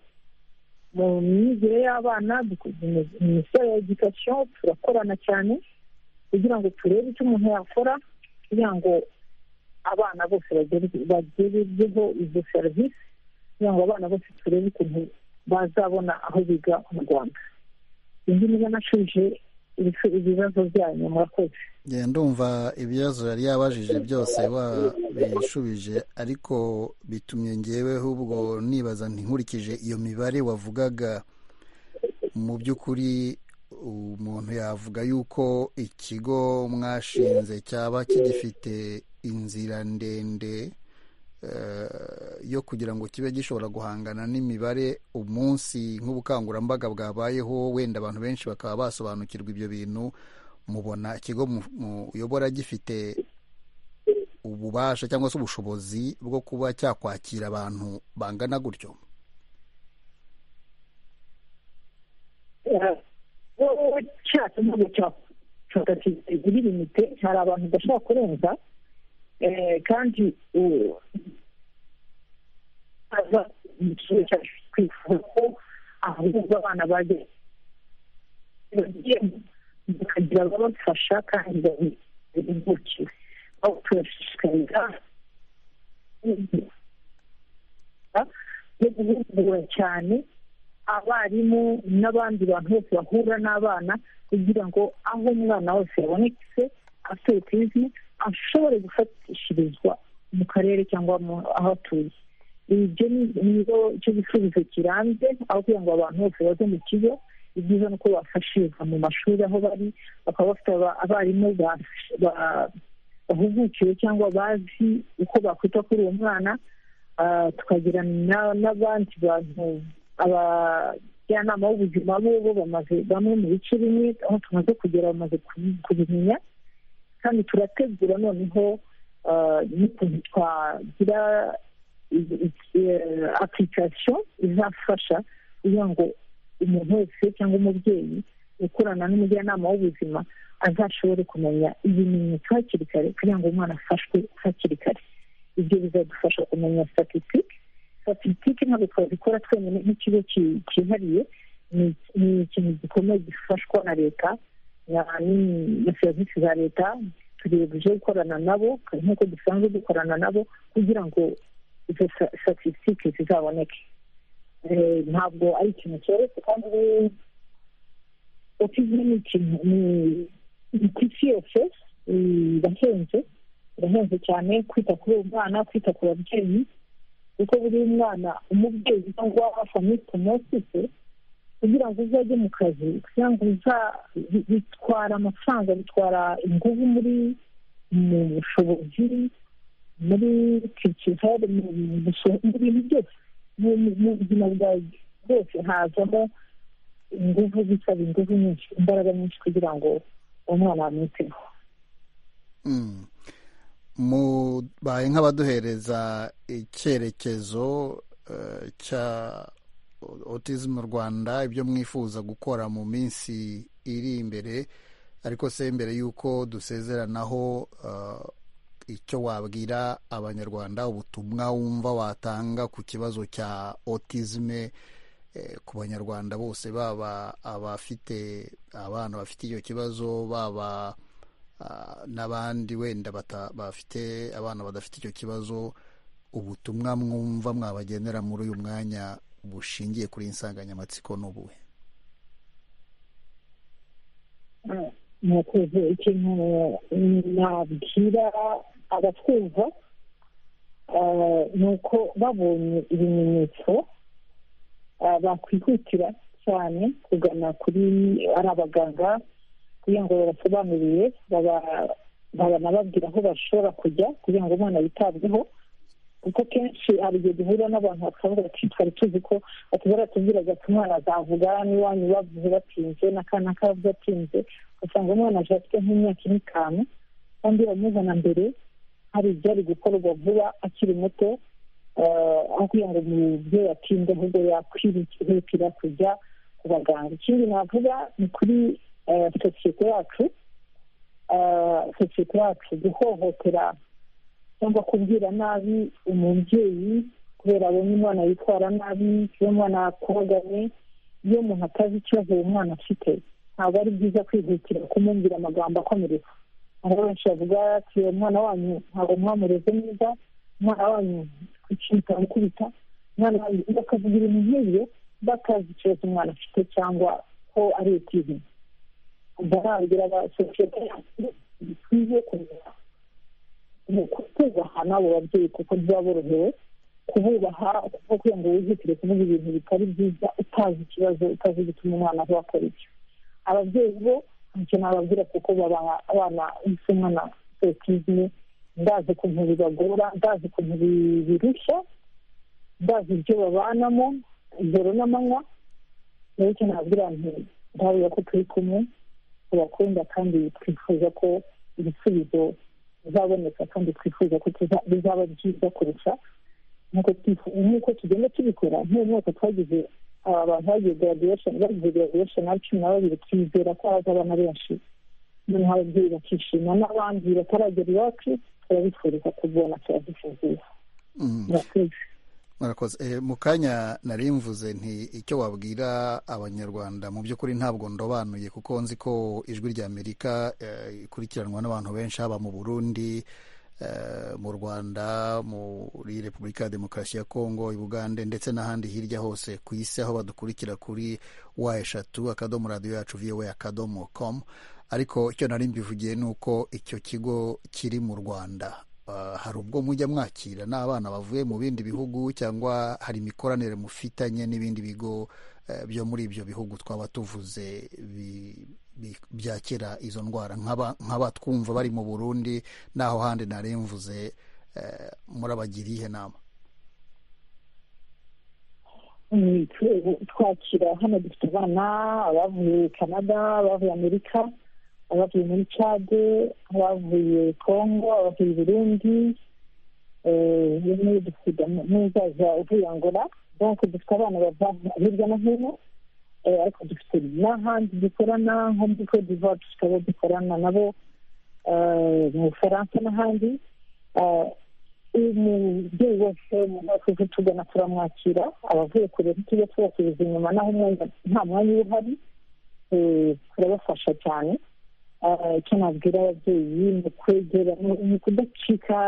mu myigire y'abana minisiteri ya edikasiyo turakorana cyane kugira ngo turebe icyo umuntu yakora kugira ngo abana bose bagereho izo serivisi kugira ngo abana bose turebe ukuntu bazabona aho biga mu rwanda indi niba nashubije ibibazo byanyu murakoze njye ndumva ibibazo yari yabajije byose wabishubije ariko bitumye ngeweho ubwo nibaza ntinkurikije iyo mibare wavugaga mu by'ukuri umuntu yavuga yuko ikigo mwashinze cyaba kigifite inzira ndende yo kugira ngo kibe gishobora guhangana n'imibare umunsi nk'ubukangurambaga bwabayeho wenda abantu benshi bakaba basobanukirwa ibyo bintu mubona ikigo muyobora gifite ububasha cyangwa se ubushobozi bwo kuba cyakwakira abantu bangana gutyo cyatse ntabwo cyashobora kugira limite hari abantu badashobora kurenza kandi aza mu kigo cyacu twifuza ko ahubwo abana bajya bakagira ababafasha kandi babihugiye aho turashishikariza yo guhugura cyane abarimu n'abandi bantu bose bahura n'abana kugira ngo aho umwana wese yabonetse afite autizme ashobore gufatishirizwa mu karere cyangwa aho atuye ibyo nibo cyo gisubizo kirambye aho kugira ngo abantu bose baze mu kigo ibyiza ni uko bafashiriza mu mashuri aho bari bakaba bafite abarimu bahugukiwe cyangwa bazi uko bakwita kuri uwo mwana tukagira n'abandi bantu abajyanama b'ubuzima bo bo bamaze bamwe mu bice bimwe aho tumaze kugera bamaze kubimenya kandi turategura noneho n'ukuntu twagira apurikasiyo izafasha kugira ngo umuntu wese cyangwa umubyeyi ukorana n'umujyanama w'ubuzima azashobore kumenya ibimenyetso hakiri kare kugira ngo umwana afashwe hakiri kare ibyo bizadufasha kumenya statisitike statisitike ntabwo twazikora twenyine nk'ikigo cyihariye ni ikintu gikomeye gifashwa na leta na serivisi za leta turebye gukorana nabo nk'uko dusanzwe dukorana nabo kugira ngo izo statisitike zizaboneke ntabwo ari ikintu cyoroshye kandi otizme ni ikintu ni ku isi yose irahenze irahenze cyane kwita kuri uwo mwana kwita ku babyeyi kuko buri mwana umubyeyi cyangwa famili promosite kugira ngo uzajye mu kazi kugira ngo uza bitwara amafaranga bitwara ingufu muri mu bushobozi muri kirikizare mu bintu byose mu buzima bwawe bwose hazamo ingufu bisaba ingufu nyinshi imbaraga nyinshi kugira ngo uwo mwana amwiteho mubaye nk'abaduhereza icyerekezo cya otizm mu rwanda ibyo mwifuza gukora mu minsi iri imbere ariko se mbere y'uko dusezeranaho icyo wabwira abanyarwanda ubutumwa wumva watanga ku kibazo cya otizme ku banyarwanda bose baba abafite abana bafite icyo kibazo baba n'abandi wenda bafite abana badafite icyo kibazo ubutumwa mwumva mwabagenera muri uyu mwanya bushingiye kuri insanganyamatsiko n'ubuhe murakoze ikintu nabwira abatwumva ni uko babonye ibimenyetso bakwihutira cyane kugana kuri ari abaganga kugira ngo babasobanurire babanababwira aho bashobora kujya kugira ngo umwana yitabweho kuko kenshi hari igihe duhura n'abantu bakavuga ati twari tuzi ko batubara tubwiraga ko umwana azavuga n'iwanyu bavuze batinze n'akana kavuze atinze ugasanga umwana aje afite nk'imyaka ine itanu kandi bamuzana mbere hari ibyari gukorwa vuba akiri muto aho kugira ngo umubyeyi atinde ahubwo yakwihutira kujya ku baganga ikindi navuga ni kuri sosiyete yacu sosiyete yacu guhohotera cyangwa kubwira nabi umubyeyi kubera abonye umwana yitwara nabi iyo umwana akubaganye iyo umuntu atazi ikibazo uwo mwana afite ntabwo ari byiza kwihutira kumubwira amagambo akomereka hari benshi bavuga ati umwana wanyu ntabwo mwamureze neza umwana wanyu kucika gukubita umwana wanyu bakavuga ibintu nk'ibyo batazi ikibazo umwana afite cyangwa ko ari utizima ndababwira abasosiyete yacu dukwiye kumenya ni ukubaha n'abo babyeyi kuko byaborohewe kububaha kuko kugira ngo wizitire kuvuga ibintu bitari byiza utazi ikibazo utazi gituma umwana aho akora icyo ababyeyi bo ntacyo nababwira kuko babaha abana ese umwana sosiyete ndazi ukuntu bibagora ndazi ukuntu birushya ndazi ibyo babanamo ijoro n'amanywa rero icyo nababwira nti ndabuya ko turi kumwe tubakunda kandi twifuza ko ibisubizo bizaboneka kandi twifuza ko bizaba byiza kurusha nk'uko tugenda tubikora nk'uyu mwaka twagize aba bantu bagiye graduation bagize graduation ari cumi na babiri twizera ko haza abana benshi noneho ababyeyi bakishima n'abandi bataragera iwacu turabifuriza kubona turabifuza murakoze murakoze Eh, mu kanya nari mvuze nti icyo wabwira abanyarwanda mu by'ukuri ntabwo ndobanuye kuko nzi ko ijwi ry'amerika eh, ikurikiranwa n'abantu benshi haba mu burundi eh, mu rwanda muri repubulika ya demokarasi ya kongo i bugande ndetse n'ahandi hirya hose ku isi aho badukurikira kuri wa eshatu akadomo radiyo yacu voa akadomo com ariko icyo nari mbivugiye ni uko icyo kigo kiri mu rwanda Ah, hari ubwo mujya mwakira n'abana bavuye mu bindi bihugu cyangwa hari imikoranire mufitanye n'ibindi bigo eh, byo muri ibyo bihugu twaba tuvuze bi- bi- byakira izo ndwara nk'aba- nk'abatwumva bari mu burundi n'aho handi nari mvuze eh, murabagira iyihe nama Mm, twe- twakira hano dufite abana abavuye canada abavuye amerika abavuye muri cade abavuye congo abavuye burundi n'uyu dufite n'umuzaza uvuye angola donc dufite abana bava hirya no hino Eh, ariko dufite n'ahandi dukorana nko muri cote d'ivoire dufite abo dukorana nabo eh, mu bufaransa n'ahandi Eh, umubyeyi wese mumaze tugana turamwakira abavuye kure ntitujya tubasubiza inyuma naho umwanya nta mwanya uba uhari Eh, turabafasha cyane Eh, icyo nabwira ababyeyi ni ukwegera ni- ni ukudacika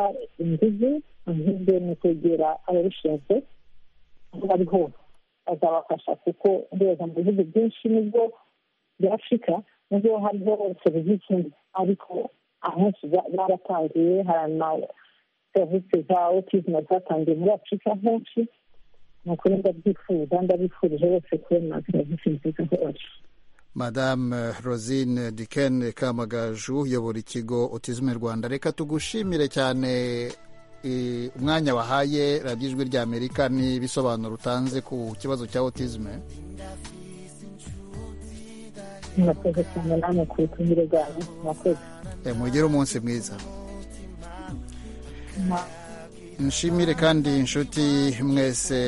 inguzi ahubwo ni ukwegera ababishinzwe aho bari hose bazabafasha kuko ndeba mu bihugu byinshi nibwo bya afurika nubwo hariho serivisi mbi ariko ahenshi ba- baratangiye hari ama serivisi za autisme zatangiye muri afurika henshi ni ukuri ndabyifuza ndabifurije bose kubona serivisi nziza hose madame rosine diken kamagaju uyobora ikigo otizime rwanda reka tugushimire cyane eh, umwanya wahaye radiyo ijwi ry'amerika n'ibisobanuro utanze ku kibazo cya otizime murakoze cyane namwe ku butumire bwanyu murakoze Eh, mugire umunsi mwiza Mwa- nshimire kandi inshuti mwese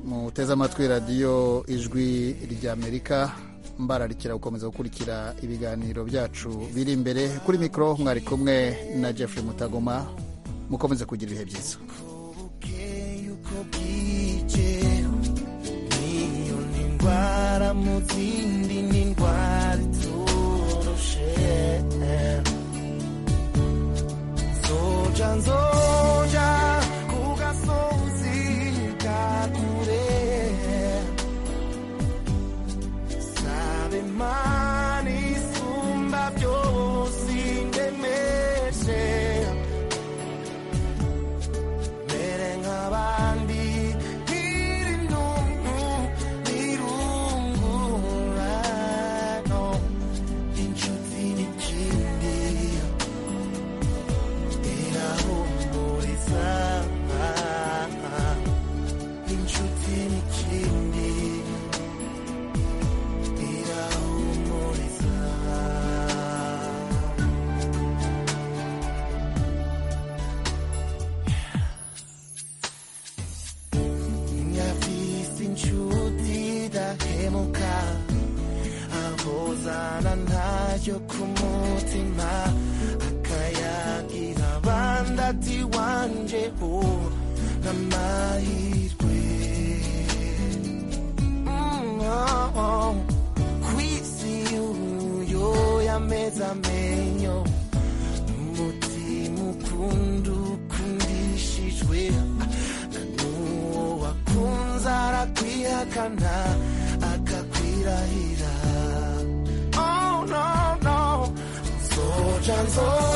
muteze amatwi radiyo ijwi ry'amerika mbararikira gukomeza gukurikira ibiganiro byacu biri imbere kuri mikoro mwari kumwe na jeffrey mutagoma mukomeze kugira ibihe byiza niyo ni indwara mu zindi ni indwara iturushe zoja nzoja ku gasozi ka kure sabe imana isumba byose indemeshe mere nk'abandi ntirindungu ntirungurano inshuti n'ikindi irahumuriza inshuti n'ikindi irahumuriza Nyafisi inshuti dahemuka ahozana ntayo ku mutima akayagira abandi ati wanje uwo n'amahirwe Mm, oh, oh. kwisi uyo yameze amenyo umutima ukunda ukundishijwe n'uwo wakunze arakwihakana akakwirahira oh, no, no. chanson